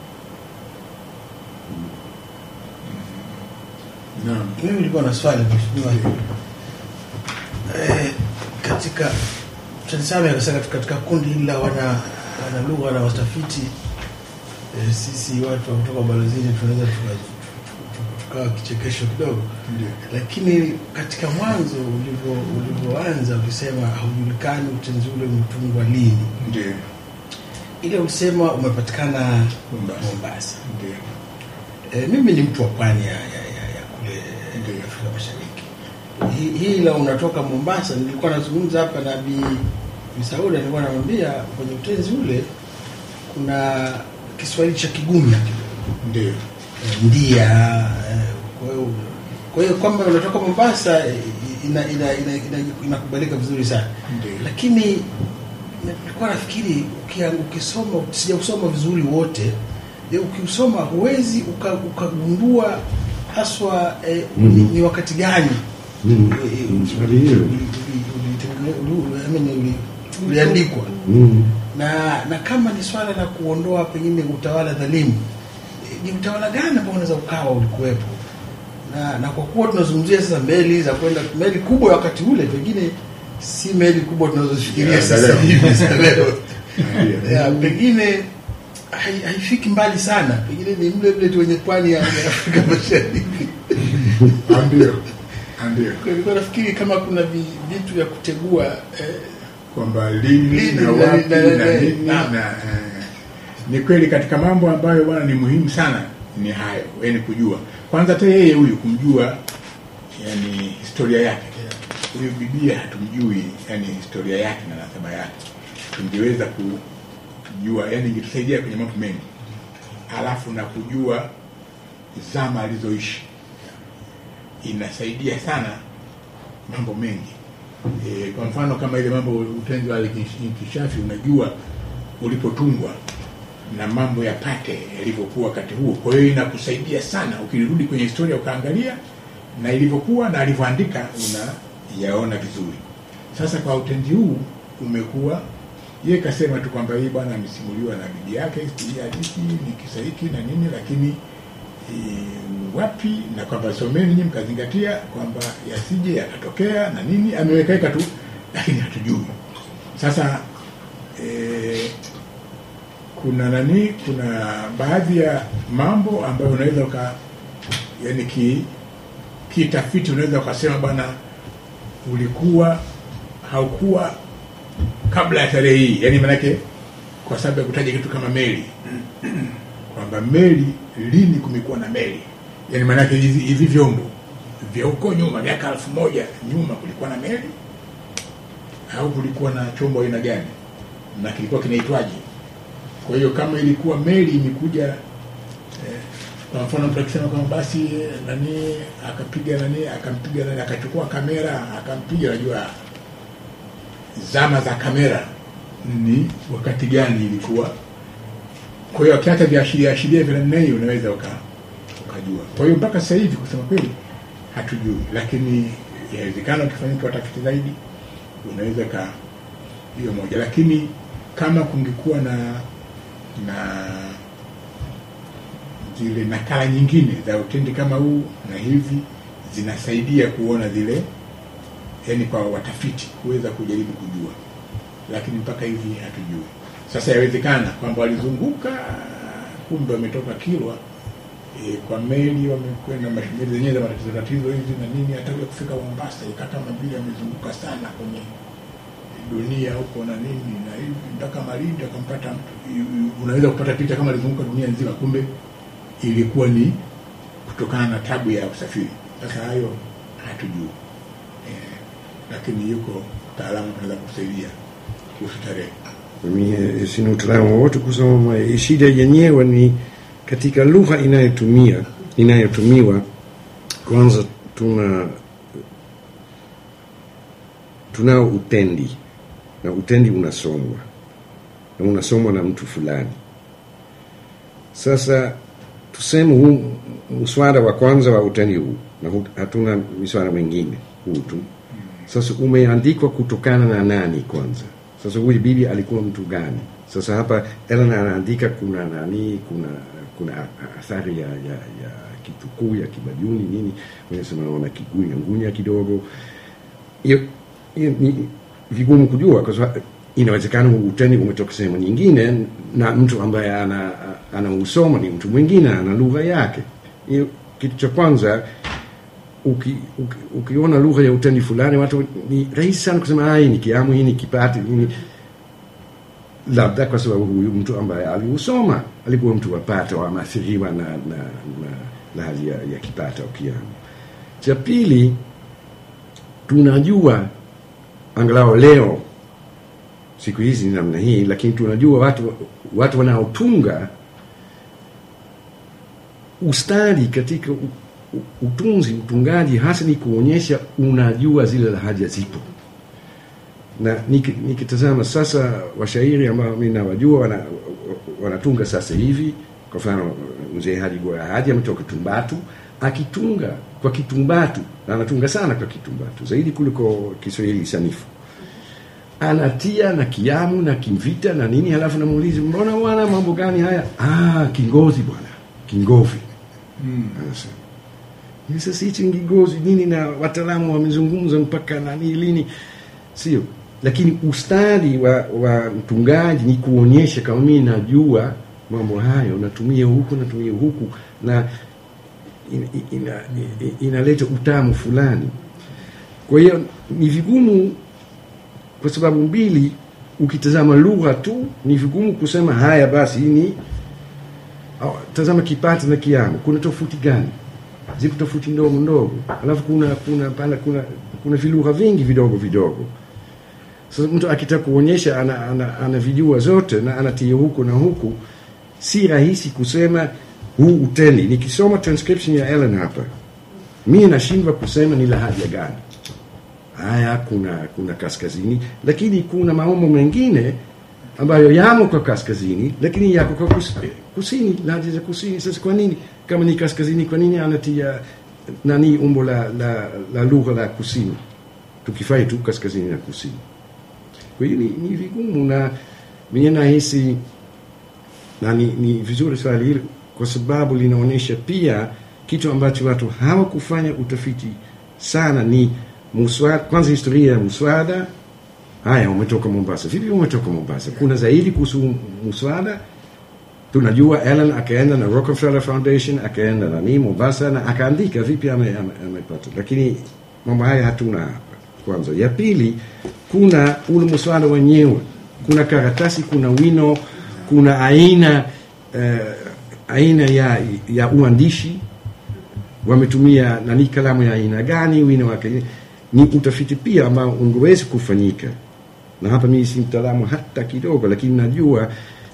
C: Naam.
F: Mimi nilikuwa na swali mheshimiwa. Eh, katika tulisema akasema katika, katika kundi hili la wana wana lugha na watafiti eh, sisi watu wa kutoka balozini tunaweza tuka- tuka- tukawa kichekesho kidogo,
C: Ndio.
F: lakini katika mwanzo ulivyo ulivyoanza ulisema haujulikani utenzi ule umetungwa lini,
C: Ndio.
F: ile ulisema umepatikana
C: Mombasa.
F: Mombasa.
C: Ndio.
F: E, mimi ni mtu wa pwani ya, ya, ya, ya kule
C: Ndiyo.
F: Afrika Mashariki. Hii hii la unatoka Mombasa, nilikuwa nazungumza hapa na Bi Bi Sauda, nilikuwa namwambia kwenye utenzi ule kuna Kiswahili cha Kigumya kidogo
C: Ndio.
F: e, ndia e, kwa hiyo kwa hiyo kwamba unatoka Mombasa e, ina ina ina, ina, inakubalika vizuri sana,
C: Ndio.
F: lakini nilikuwa nafikiri ukia- ukisoma sijausoma vizuri wote e, ukiusoma huwezi uka- ukagundua haswa e,
A: Mhm.
F: ni, ni wakati gani
A: Mm.
F: e, e,
A: Mm, swali hilo.
F: uli- uli- ulitengene- uli- I mean, uli- uliandikwa
A: Mm.
F: na na kama ni swala la kuondoa pengine utawala dhalimu e, ni utawala gani ambao unaweza ukawa ulikuwepo na, na kwa kuwa tunazungumzia sasa meli za kwenda meli kubwa ya wakati ule pengine si meli kubwa tunazofikiria
C: Ya, za
F: sasa
C: leo.
F: hivi za leo
C: Ndio.
F: ya, pengine hai- haifiki mbali sana pengine ni mle mle tu wenye pwani ya ya Afrika Mashariki
C: Ah, Ndio, Ah, ndio
F: Kwa nilikuwa nafikiri kama kuna vi- vitu vya kutegua eh,
C: kwamba lini
F: Lini
C: na
F: na-
C: wapi
F: na-
C: na
F: na-
C: nini
F: na-
C: na eh, ni kweli katika mambo ambayo bwana ni muhimu sana ni hayo yani kujua kwanza hata yeye huyu kumjua yani historia yake huyu bibia hatumjui yani historia yake na nasaba yake tungeweza kujua yani ingetusaidia kwenye mambo mengi alafu na kujua zama alizoishi inasaidia sana mambo mengi e, kwa mfano kama ile mambo utenzi wa inkishafi unajua ulipotungwa na mambo ya pate yalivyokuwa wakati huo kwa hiyo inakusaidia sana ukirudi kwenye historia ukaangalia na ilivyokuwa na alivyoandika unayaona vizuri sasa kwa utenzi huu umekuwa ye kasema tu kwamba hii bwana amesimuliwa na bibi yake hii hadithi ni kisa hiki na nini lakini e, wapi na kwamba someni nyinyi mkazingatia kwamba yasije yakatokea na nini amewekaweka tu lakini hatujui sasa e, kuna nani kuna baadhi ya mambo ambayo unaweza uka yani ki kitafiti unaweza ukasema bwana ulikuwa haukuwa kabla ya tarehe hii yani manake kwa sababu ya kutaja kitu kama meli kwamba meli lini kumekuwa na meli yani maanake hizi hivi vyombo vya huko nyuma miaka elfu moja nyuma kulikuwa na meli au kulikuwa na chombo aina gani na kilikuwa kinaitwaje kwa hiyo kama ilikuwa meli imekuja eh, kwa mfano mtu akisema kwamba basi eh, nani akapiga nani akampiga nani akachukua kamera akampiga najua zama za kamera ni wakati gani ilikuwa kwa hiyo akiacha viashiria ashiria vya namna hiyo unaweza uka, ukajua kwa hiyo mpaka sasa hivi kusema kweli hatujui lakini inawezekana ukifanyika watafiti zaidi unaweza ka hiyo moja lakini kama kungekuwa na na zile nakala nyingine za utendi kama huu na hivi zinasaidia kuona zile yani kwa watafiti kuweza kujaribu kujua lakini mpaka hivi hatujui sasa yawezekana kwamba walizunguka kumbe wametoka kilwa e, kwa meli wamekwenda mashimeli zenyewe za matatizo tatizo hizi na nini hata ule kufika mombasa ikata mabili wamezunguka sana kwenye dunia huko na nini na hivi mpaka malindi akampata mtu I- i- unaweza kupata picha kama alizunguka dunia nzima kumbe ilikuwa ni kutokana na tabu ya usafiri sasa hayo hatujui eh, lakini yuko mtaalamu anaweza kusaidia kuhusu tarehe
A: Mimi eh, sina utaalamu wowote kusoma. Eh, Shida yenyewe ni katika lugha inayotumia inayotumiwa. Kwanza tuna tunao utendi na utendi unasomwa na unasomwa na mtu fulani. Sasa tuseme huu mswada wa kwanza wa utendi huu na hu- hatuna miswada mingine huu tu sasa umeandikwa kutokana na nani kwanza sasa huyu bibi alikuwa mtu gani sasa hapa Ellen anaandika kuna nani kuna kuna a- athari ya, ya, ya kitukuu ya kibajuni nini wanasema naona kigunya ngunya kidogo hiyo hiyo ni vigumu kujua kwa sababu inawezekana uteni umetoka sehemu nyingine na mtu ambaye ana anausoma ni mtu mwingine ana lugha yake hiyo kitu cha kwanza uki, uki, ukiona lugha ya utani fulani watu ni rahisi sana kusema "Ah, hii ni kiamu hii ni kipati hii ni labda kwa sababu huyu mtu ambaye aliusoma alikuwa mtu wa pato ameathiriwa na, na, na, na hali ya, ya kipato au kiamu cha pili tunajua angalau leo siku hizi ni namna hii lakini tunajua watu watu wanaotunga ustadi katika u- u- utunzi utungaji hasa ni kuonyesha unajua zile lahaja zipo na niki- nikitazama sasa washairi ambao mi nawajua wana, wanatunga sasa hivi kwa mfano mzee Haji Goya Haji ametoka Tumbatu akitunga kwa Kitumbatu na anatunga sana kwa Kitumbatu zaidi kuliko Kiswahili sanifu anatia na kiamu na kimvita na nini halafu namuuliza mbona bwana mambo gani haya ah kingozi bwana kingovi anasema sasa hichi ni kigozi nini na wataalamu wamezungumza mpaka nani lini sio lakini ustadi wa, wa mtungaji ni kuonyesha kama mimi najua mambo hayo natumia huku natumia huku na ina, ina, ina, inaleta utamu fulani kwa hiyo ni vigumu kwa sababu mbili ukitazama lugha tu ni vigumu kusema haya basi hii ni au, tazama kipata na kiamo kuna tofauti gani ziko tofauti ndogo ndogo alafu kuna kuna pala kuna kuna vilugha vingi vidogo vidogo sasa mtu akitaka kuonyesha ana, ana, ana vijua zote na anatia huku na huku si rahisi kusema huu utendi nikisoma transcription ya Ellen hapa mi nashindwa kusema ni lahaja gani haya kuna kuna kaskazini lakini kuna maumbo mengine ambayo yamo kwa kaskazini lakini yako kwa kus, kusini lahaja za kusini sasa kwa nini kama ni kaskazini kwa nini anatia nani umbo la, la, la lugha la kusini tukifai tu kaskazini na kusini kwa hiyo ni, ni vigumu na mimi nahisi na ni, ni vizuri swali hili kwa sababu linaonyesha pia kitu ambacho watu hawakufanya utafiti sana ni muswada, kwanza historia ya muswada haya umetoka mombasa vipi umetoka mombasa kuna zaidi kuhusu muswada tunajua Ellen akaenda na Rockefeller Foundation akaenda nani Mombasa na akaandika vipi amepata ame, amepata. lakini mambo haya hatuna hapa kwanza ya pili kuna ule muswada wenyewe kuna karatasi kuna wino kuna aina uh, aina ya, ya uandishi wametumia nani kalamu ya aina gani wino wake ni utafiti pia ambao ungewezi kufanyika na hapa mimi si mtaalamu hata kidogo lakini najua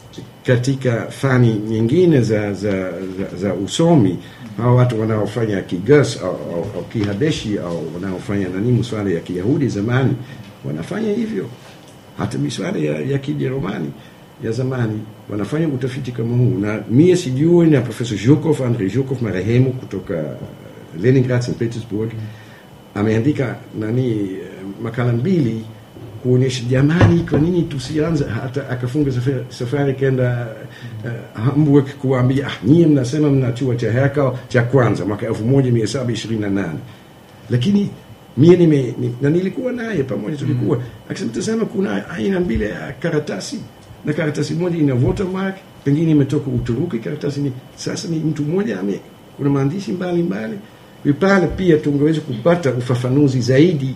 A: katika fani nyingine za, za, za, za usomi hawa watu wanaofanya kigas au, au, au kihabeshi au wanaofanya nani mswada ya kiyahudi zamani wanafanya hivyo hata miswada ya, ya kijerumani ya zamani wanafanya utafiti kama huu na mie sijui na profesa zhukov andrei zhukov marehemu kutoka leningrad st petersburg ameandika nani makala mbili kuonyesha jamani kwa nini tusianze hata akafunga safari, safari kenda uh, hamburg kuambia ah, nyie mnasema mna chuo cha herkau cha kwanza mwaka elfu moja mia saba ishirini na nane lakini mie nime, ni, na nilikuwa naye pamoja tulikuwa mm. akisema tazama kuna aina mbili ya karatasi na karatasi moja ina watermark pengine imetoka uturuki karatasi ni sasa ni mtu mmoja ame kuna maandishi mbalimbali pale pia tungeweza kupata ufafanuzi zaidi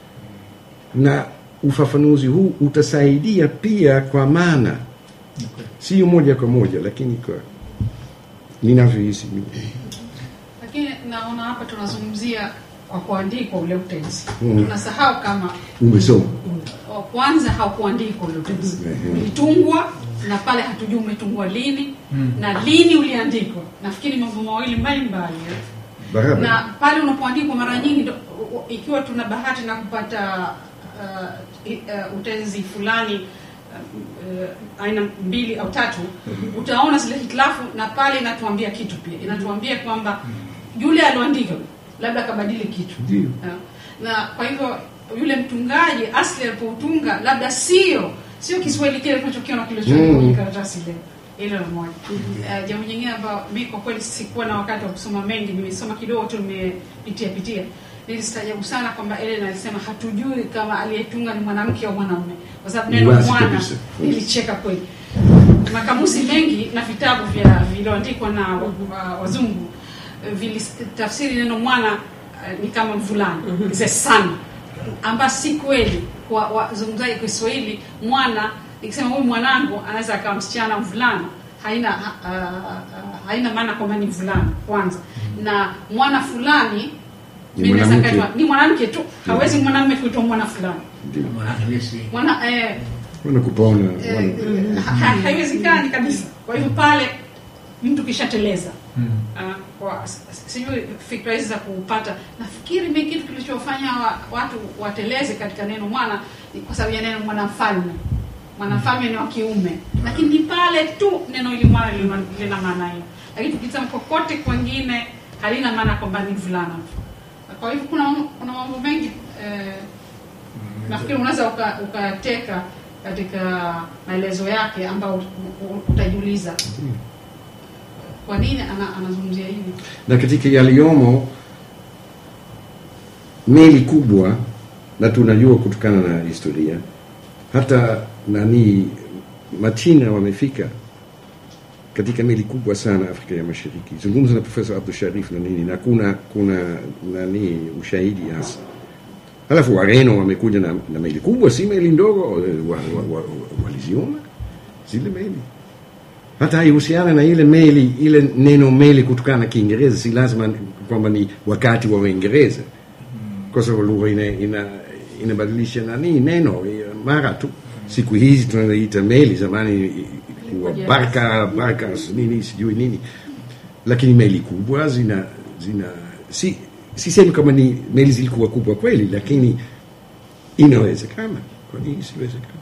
A: na ufafanuzi huu utasaidia pia kwa maana
C: Okay.
A: sio moja kwa moja lakini kwa ninavyohisi mimi.
D: lakini naona hapa tunazungumzia kwa kuandikwa ule utenzi
A: Mm.
D: tunasahau kama
A: umesoma
D: wa kwanza haukuandikwa ule utenzi
A: Mhm.
D: ulitungwa na pale hatujui umetungwa lini na lini uliandikwa nafikiri mambo mawili mbalimbali eh.
A: barabara
D: na pale unapoandikwa mara nyingi ndo- u- u- ikiwa tuna bahati na kupata uh, i- uh, utenzi fulani uh, uh, aina mbili au tatu utaona zile hitilafu na pale inatuambia kitu pia inatuambia kwamba yule alioandika labda akabadili kitu
A: Ndio.
D: uh, na kwa hivyo yule mtungaji asli alipoutunga labda sio sio kiswahili kile tunachokiona kilichoandikwa
A: Mm.
D: kwenye karatasi leo hilo la moja uh, jambo nyingine ambayo mi kwa kweli sikuwa na wakati wa kusoma mengi nimesoma kidogo tu nimepitia pitia nilistaajabu sana kwamba Ellen alisema hatujui kama aliyetunga ni mwanamke au mwanamume kwa sababu
A: Ni
D: neno
A: wazi
D: mwana
A: kabisa.
D: nilicheka kweli makamusi mengi na vitabu vya vilioandikwa na wa- wa- wazungu eh, vilitafsiri neno mwana eh, ni kama mvulana mm a son amba si kweli kwa wazungumzaji Kiswahili mwana ikisema huyu mwanangu anaweza akawa msichana mvulana haina ha, ha, ha, haina maana kwamba ni mvulana kwanza na mwana fulani
A: Ni
D: mimi naweza
A: mwanamke.
D: kaitwa- ni mwanamke tu hawezi mwanamume kuitwa mwana fulani
A: ndio
C: Mwanahalisi.
D: mwana eh,
A: wana kupona
D: Eh,
A: wana-
D: ha- ha- haiwezekani kabisa kwa hivyo pale mtu kishateleza
B: Mm.
D: Ah, kwa s- s- sijui fikra hizi za kupata nafikiri mi kitu kilichofanya wa, watu wateleze katika neno mwana ni kwa sababu ya neno mwanamfalme mwanamfalme ni wa kiume lakini ni pale tu neno hili mwana lina lina maana hiyo lakini tukisema kokote kwengine halina maana kwamba ni mvulana tu kwa hivyo kuna mam- kuna mambo mengi eh, nafikiri unaweza uka- ukateka katika maelezo yake ambao u- u- utajiuliza kwa nini ana, anazungumzia hivi
A: na katika yaliyomo meli kubwa na tunajua kutokana na historia hata nani machina wamefika katika meli kubwa sana afrika ya mashariki zungumza na profesa abdu sharif na nini na kuna kuna nani ushahidi hasa halafu wareno wamekuja na, na meli kubwa si meli ndogo waliziona wa, wa, wa, waliziona zile meli hata haihusiana na ile meli ile neno meli kutokana na kiingereza si lazima kwamba ni wakati wa uingereza kwa sababu lugha ina, ina, inabadilisha nani neno eh, mara tu siku hizi tunaita meli zamani ilikuwa barka barka nini sijui nini lakini meli kubwa zina zina si sisemi kama ni meli zilikuwa kubwa kweli lakini inawezekana kwa nini isiwezekana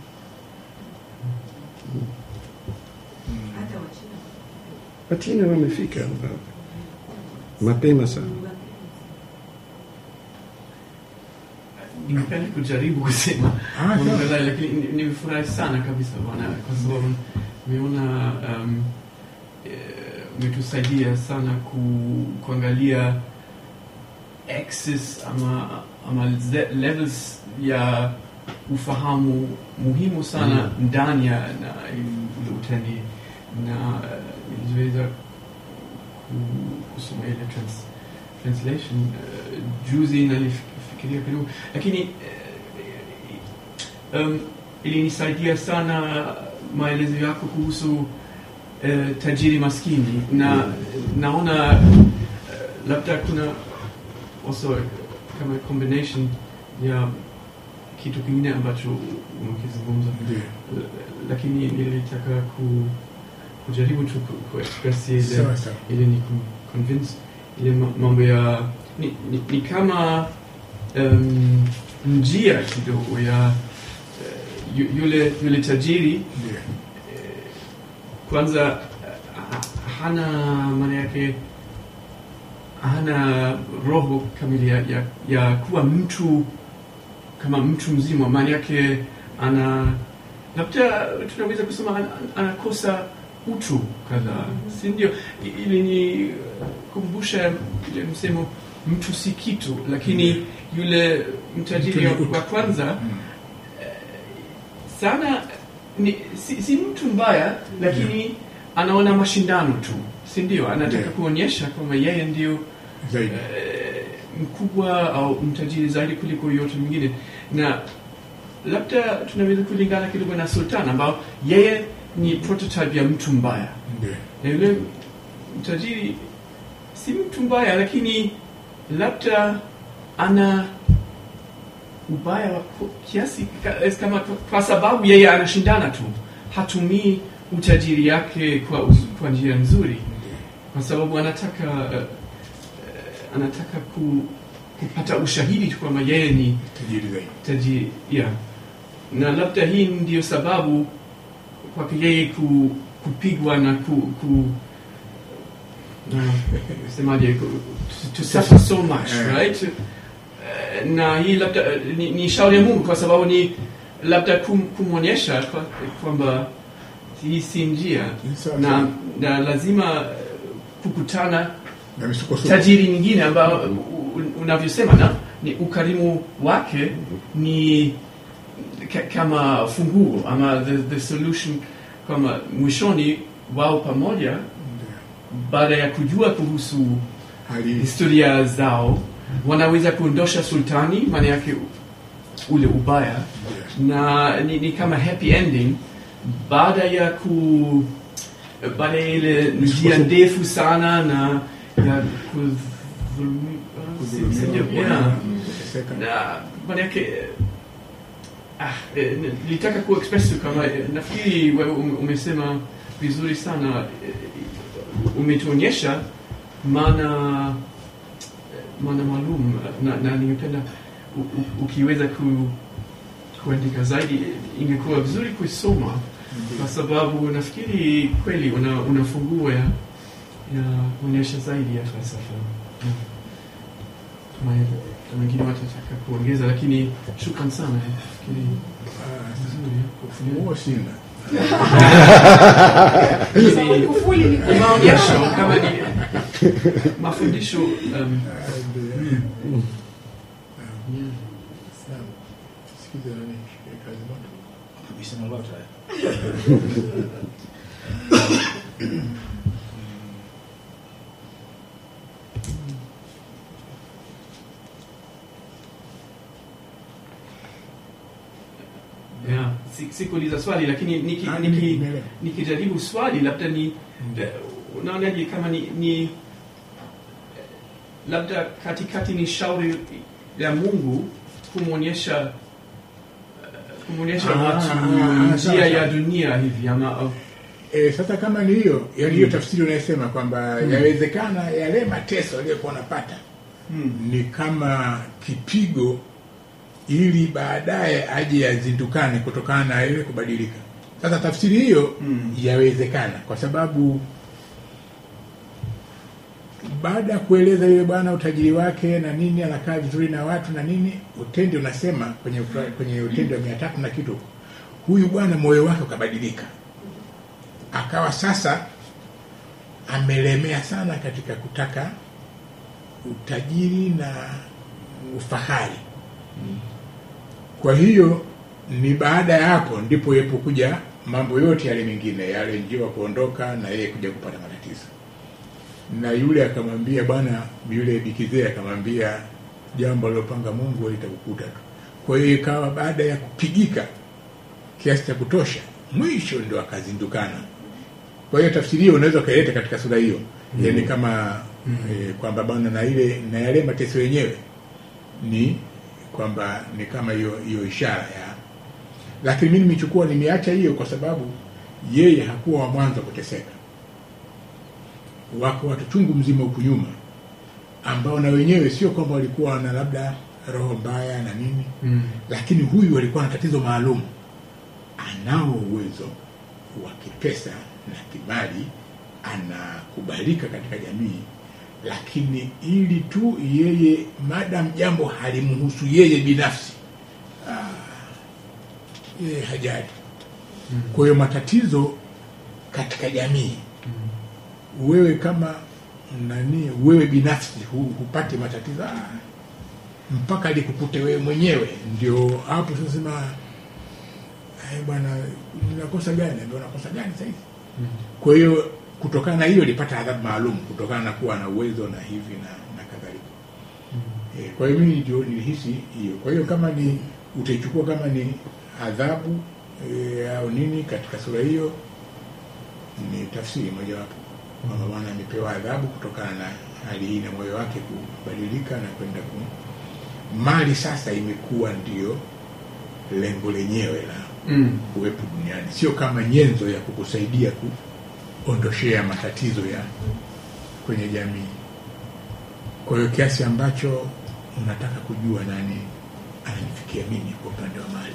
A: wachina wamefika mapema sana
B: ningependa kujaribu kusema
C: Ah, sawa.
B: Alhamdulillah, lakini ni- nimefurahi sana kabisa bwana kwa sababu nimeona um, eh, umetusaidia sana ku, kuangalia axis ama, ama ze- levels ya ufahamu muhimu sana ndani ya na ule utendi na uh, niliweza ku- kusoma ile trans, translation uh, juzi nalifikiria kidogo lakini uh, um, ilinisaidia sana maelezo yako kuhusu uh, tajiri maskini na naona uh, labda kuna also kama combination ya kitu kingine ambacho umekizungumza
C: Ndio.
B: lakini nilitaka ku, kujaribu tu ku, ku express ile
C: Sawa sawa.
B: ili ni ku- convince ile ma- mambo ya ni, ni, ni kama um, njia kidogo ya uh, yu- yule yule tajiri
C: Ndio.
B: eh, kwanza eh, hana maana yake hana roho kamili ya, ya, ya kuwa mtu kama mtu mzima maana yake ana labda tunaweza kusema ana- anakosa utu kadhaa si ndio I- ili ni kumbusha ile msemo mtu si kitu lakini yule mtajiri
C: Mtu ni utu.
B: wa kwanza
C: Mm.
B: sana ni, si, si mtu mbaya lakini anaona mashindano tu si ndio anataka
C: Ndio.
B: kuonyesha kwamba yeye ndio
C: Zaidi.
B: eh, mkubwa au mtajiri zaidi kuliko yote mwingine na labda tunaweza kulingana kidogo na sultan ambao yeye ni prototype ya mtu mbaya
C: Ndio.
B: na yule mtajiri si mtu mbaya lakini labda ana ubaya wa ku- kiasi ka- es kama kwa- kwa sababu yeye anashindana tu hatumii utajiri yake kwa, uz- kwa njia nzuri kwa sababu anataka uh, uh, anataka ku, kupata ushahidi tu kwamba yeye ni
C: Tajiri zaidi.
B: tajiri yeah. na labda hii ndiyo sababu kwake yeye ku, kupigwa na ku, ku na, semaje ku, to, to suffer so much
C: Eh.
B: right Eh, na hii labda eh, ni, ni shauri ya Mungu kwa sababu ni labda kum, kumwonyesha kwa- kwamba hii si njia
C: Sawa,
B: na,
C: sawa.
B: na lazima eh, kukutana
C: Na misukosuko.
B: tajiri nyingine ambao u- u- unavyosema na ni ukarimu wake ni ka, kama funguo ama the, the solution kama mwishoni wao pamoja
C: Ndio.
B: baada ya kujua kuhusu
C: Hali
B: historia zao wanaweza kuondosha sultani maana yake ule ubaya
C: ndio.
B: na ni, ni kama happy ending baada ya ku baada ya ile njia ndefu sana na ya kudhulumi- si- si ndio? Yeah.
C: Kuteseka.
B: na maana yake ah, eh, nilitaka ku express tu kama eh, nafikiri wewe ume- umesema vizuri sana eh, umetuonyesha maana eh, maana maalum na, na ningependa u- u- ukiweza ku, kuandika zaidi ingekuwa vizuri kuisoma kwa sababu nafikiri kweli una, una funguo ya ya kuonyesha zaidi ya falsafa Mm. Kama hivyo. Na wengine watataka kuongeza lakini shukran sana nafikiri
C: Ah,
B: vizuri
C: Ufunguo sina.
B: Ni-
D: Kufuli ni
B: ni maonyesho kama ni mafundisho um,
C: Ah, ndio. Naam. Sikiza nani eh, kazi moto.
F: Amesema lolote haya.
B: yeah. si- sikuuliza swali lakini niki,
C: Ah,
B: niki,
C: nimeelewa.
B: nikijaribu swali labda ni eh, unaonaje kama ni, ni eh, labda katikati ni shauri ya mungu kumwonyesha eh, kumwonyesha
C: Ah,
B: watu
C: ah, sawa,
B: njia ya
C: sawa.
B: dunia hivi ama au-
C: E, sasa kama ni hiyo yani hiyo tafsiri unayosema kwamba yawezekana yale mateso aliyokuwa anapata
B: hmm.
C: ni kama kipigo ili baadaye aje yazindukane kutokana na ile kubadilika. Sasa tafsiri hiyo
B: Mm.
C: yawezekana kwa sababu baada ya kueleza yule bwana utajiri wake na nini, anakaa vizuri na watu na nini, utendi unasema kwenye ukra- kwenye utendi wa mia tatu na kitu, huyu bwana moyo wake ukabadilika, akawa sasa amelemea sana katika kutaka utajiri na ufahari. Kwa hiyo ni baada ya hapo ndipo yepokuja mambo yote yale mengine, yale njiwa kuondoka na yeye kuja kupata matatizo. Na yule akamwambia bwana, yule bikizee akamwambia jambo alilopanga Mungu litakukuta tu. Kwa hiyo ikawa baada ya kupigika kiasi cha kutosha, mwisho ndio akazindukana. Kwa hiyo tafsiri hiyo unaweza ukaileta katika sura hiyo mm. yani kama mm. e, kwamba bwana na ile na yale mateso yenyewe ni kwamba ni kama hiyo hiyo ishara ya lakini mimi nimechukua nimeacha hiyo kwa sababu yeye hakuwa wa mwanzo kuteseka wako watu chungu mzima huku nyuma ambao na wenyewe sio kwamba walikuwa na labda roho mbaya na nini
B: Mm.
C: lakini huyu alikuwa na tatizo maalum anao uwezo wa kipesa na kimali anakubalika katika jamii lakini ili tu yeye madam jambo halimhusu yeye binafsi ah, yeye hajali kwa hiyo matatizo katika jamii wewe kama nani wewe binafsi hu, hupate matatizo ah, mpaka likukute wewe mwenyewe ndio hapo sasa sema "Eh, bwana unakosa gani ndio unakosa gani sasa hivi kwa hiyo kutokana na hiyo ilipata adhabu maalum kutokana na kuwa na uwezo na hivi na, na kadhalika e, kwa hiyo mimi ndio nilihisi hiyo kwa hiyo kama ni utaichukua kama ni adhabu e, au nini katika sura hiyo ni tafsiri mojawapo kwamba bwana amepewa adhabu kutokana na hali hii na moyo wake kubadilika na kwenda ku mali sasa imekuwa ndio lengo lenyewe la
B: Mm.
C: kuwepo duniani, sio kama nyenzo ya kukusaidia kuondoshea matatizo ya kwenye jamii. Kwa hiyo kiasi ambacho unataka kujua nani ananifikia mimi kwa upande wa mali.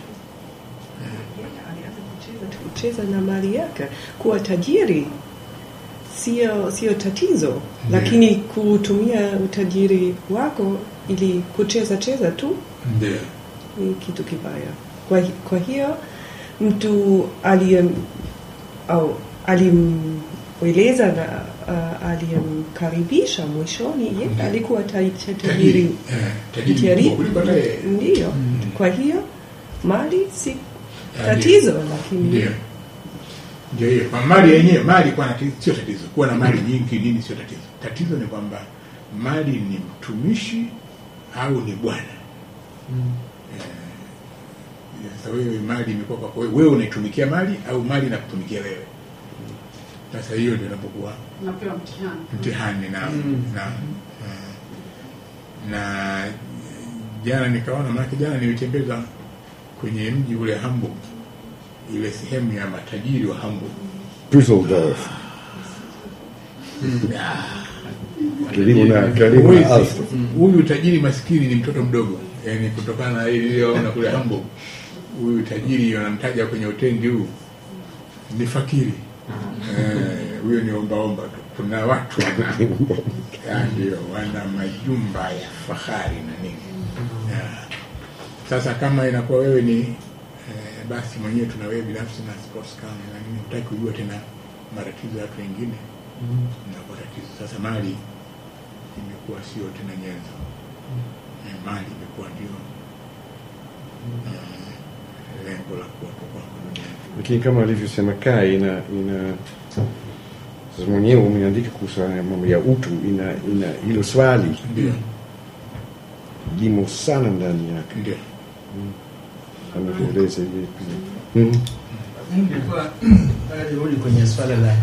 E: alianza kucheza kucheza na mali yake kuwa tajiri sio sio tatizo lakini kutumia utajiri wako ili kucheza cheza tu
C: Ndio.
E: ni kitu kibaya kwa, kwa hiyo mtu aliyem au alimweleza na uh, aliyemkaribisha mwishoni ye
C: Mhm.
E: alikuwa ta- ta-
C: Tajiri.
E: tajiri
C: Eh, tajiri
E: tajiri
C: mkubwa kuliko hata yeye.
E: ndiyo
C: Mm.
E: kwa hiyo mali si
C: Ah,
E: tatizo
C: ndio.
E: lakini
C: Ndio. Ndio hiyo. Kwa mali yenyewe, mali kuwa na tatizo sio tatizo. Kuwa na mali nyingi nini sio tatizo. Tatizo ni kwamba mali ni mtumishi au ni bwana. Eh, Sasa wewe mali imekuwa kwako wewe, wewe unaitumikia mali au mali inakutumikia wewe. Sasa hiyo ndio inapokuwa
D: unapewa mtihani
C: mtihani na
B: Mm.
C: na na jana nikaona, maanake jana nilitembeza kwenye mji ule Hamburg, ile sehemu ya matajiri wa Hamburg.
A: Düsseldorf
C: Ah,
A: karibu na karibu
C: huwezi.
A: na Alstom.
C: Huyu tajiri maskini ni mtoto mdogo, yani kutokana na ile niliyoona kule Hamburg. Huyu tajiri wanamtaja kwenye utendi huu ni fakiri Eh, huyo ni ombaomba tu. Kuna watu wana Ya, ndio wana majumba ya fahari na nini Ya. Sasa kama inakuwa wewe ni eh, basi mwenyewe tuna wewe binafsi na sports car na nini, hutaki kujua tena matatizo ya watu wengine inakuwa tatizo. Sasa mali imekuwa sio tena nyenzo eh, mali imekuwa ndio eh, lengo la kuwepo kwako duniani.
A: lakini kama alivyosema kai ina ina sasa mwenyewe umeandika kuhusu haya mambo ya utu ina ina hilo swali
C: Ndio,
A: limo sana ndani yake
C: ndio.
A: ametueleza hivi pia Mhm.
F: nilikuwa nataka nirudi kwenye swala la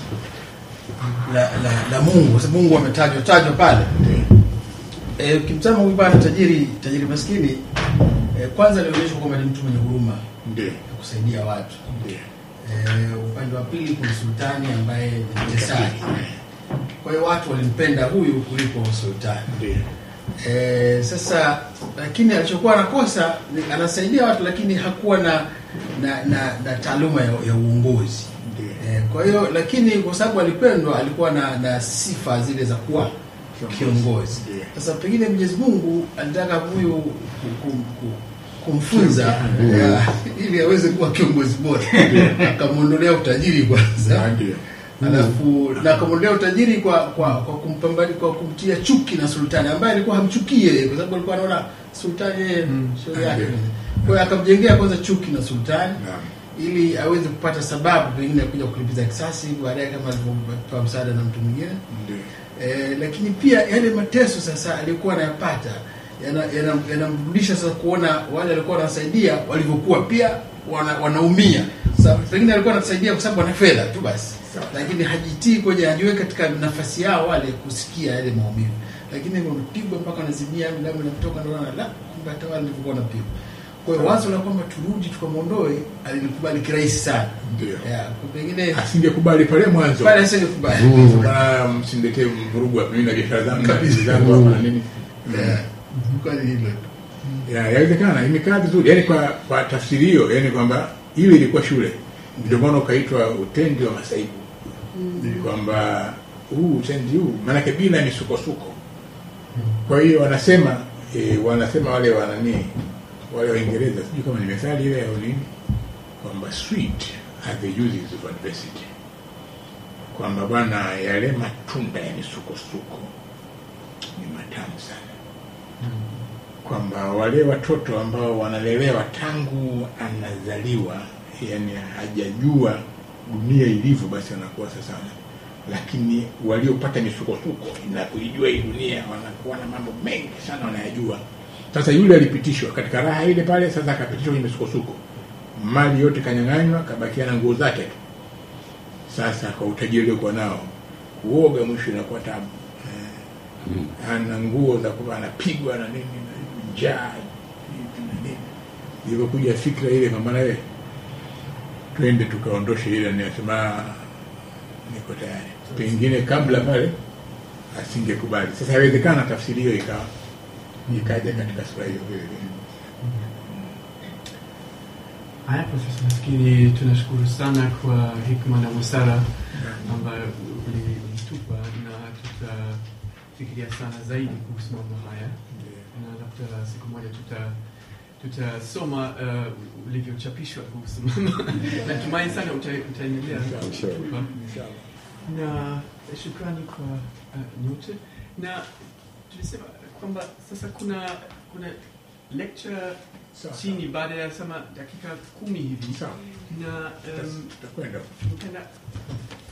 F: la, la, la Mungu kwa sababu Mungu ametajwa tajwa pale. Eh, ukimtazama huyu bwana tajiri tajiri maskini eh, kwanza alionyeshwa kwamba ni mtu mwenye huruma
C: Ndio,
F: ya kusaidia watu.
C: ndio.
F: Eh, upande wa pili kuna sultani ambaye ni mtesani. Kwa hiyo watu walimpenda huyu kuliko sultani.
C: Ndio,
F: Eh, sasa lakini alichokuwa anakosa ni anasaidia watu lakini hakuwa na na, na, na taaluma ya, ya uongozi.
C: ndio.
F: Eh, kwa hiyo lakini kwa sababu alipendwa alikuwa na, na sifa zile za kuwa kiongozi.
C: Ndio.
F: Sasa pengine Mwenyezi Mungu alitaka huyu ku- ku- ku- kumfunza eh, ili aweze kuwa kiongozi bora, akamwondolea utajiri kwanza
C: Ah, Ndio,
F: alafu na akamwondolea utajiri kwa kwa kwa kumpambani kwa kumtia chuki na sultani ambaye alikuwa hamchukii yeye kwa sababu alikuwa anaona sultani yeye shauri yake.
C: Ndio.
F: Kwa hiyo akamjengea kwanza chuki na sultani
C: naam.
F: ili aweze kupata sababu pengine ya kuja kulipiza kisasi baadaye kama alivyopewa msaada na mtu mwingine.
C: Ndio,
F: E, lakini pia yale mateso sasa alikuwa anayapata yanamrudisha yana, yanamrudisha sasa kuona wale walikuwa wanasaidia walivyokuwa pia wana, wanaumia. Sasa pengine alikuwa anasaidia kwa sababu ana fedha tu basi,
C: Sawa.
F: lakini hajitii kwenye hajiweka katika nafasi yao wale kusikia yale maumivu, lakini wamepigwa mpaka wanazimia, damu inatoka, ndio wana la kumbe hata wale walivyokuwa wanapigwa. Kwa hiyo wazo la kwamba turudi tukamwondoe alilikubali kirahisi sana.
C: ndio.
F: Yeah, kwa pengine
C: Asingekubali pale mwanzo.
F: pale asingekubali.
C: Bwana, msiniletee mvurugu hapa, mimi na biashara zangu na
F: Kabisa.
C: kazi zangu hapa na nini.
F: Yeah. Kwani hilo
C: Ya, yawezekana imekaa vizuri, yaani kwa kwa tafsiri hiyo, yaani kwamba ile ilikuwa shule, ndio maana ukaitwa utendi wa masaibu, kwamba huu utendi huu maanake bila misukosuko. Kwa hiyo wanasema e, wanasema wale wanani wale Waingereza, sijui kama ni methali ile au nini, kwamba sweet are the uses of adversity, kwamba bwana, yale matunda ya misukosuko ni matamu sana kwamba wale watoto ambao wanalelewa tangu anazaliwa, yani hajajua dunia ilivyo, basi wanakuwa sasa, lakini waliopata misukosuko na kuijua hii dunia wanakuwa na mambo mengi sana wanayajua. Sasa yule alipitishwa katika raha ile pale, sasa akapitishwa kwenye misukosuko, mali yote kanyang'anywa, kabakia na nguo zake tu. Sasa kwa utajiri uliokuwa nao, kuoga mwisho inakuwa tabu eh, ana nguo za kuva anapigwa na nini na njaa hivi na nini. Ilivyokuja fikra ile kwamba nawe twende tukaondoshe ile, ninasema niko tayari. Pengine kabla pale asingekubali. Sasa haiwezekana tafsiri hiyo ikawa ikaja katika sura hiyo vile vile.
B: Haya, Profesa, nafikiri tunashukuru sana kwa hikma na busara ambayo uli- ulitupa na tutafikiria sana zaidi kuhusu mambo haya na labda siku moja tuta tutasoma uh, ulivyochapishwa kuhusu mambo. Natumai sana uta- utaendelea
A: Inshallah.
B: kutupa
C: Inshallah.
B: na shukrani kwa uh, nyote na tulisema kwamba sasa kuna kuna lecture
C: Sawa.
B: chini baada ya sama dakika kumi hivi
C: Sawa.
B: na um,
C: Tutakwenda
B: nipenda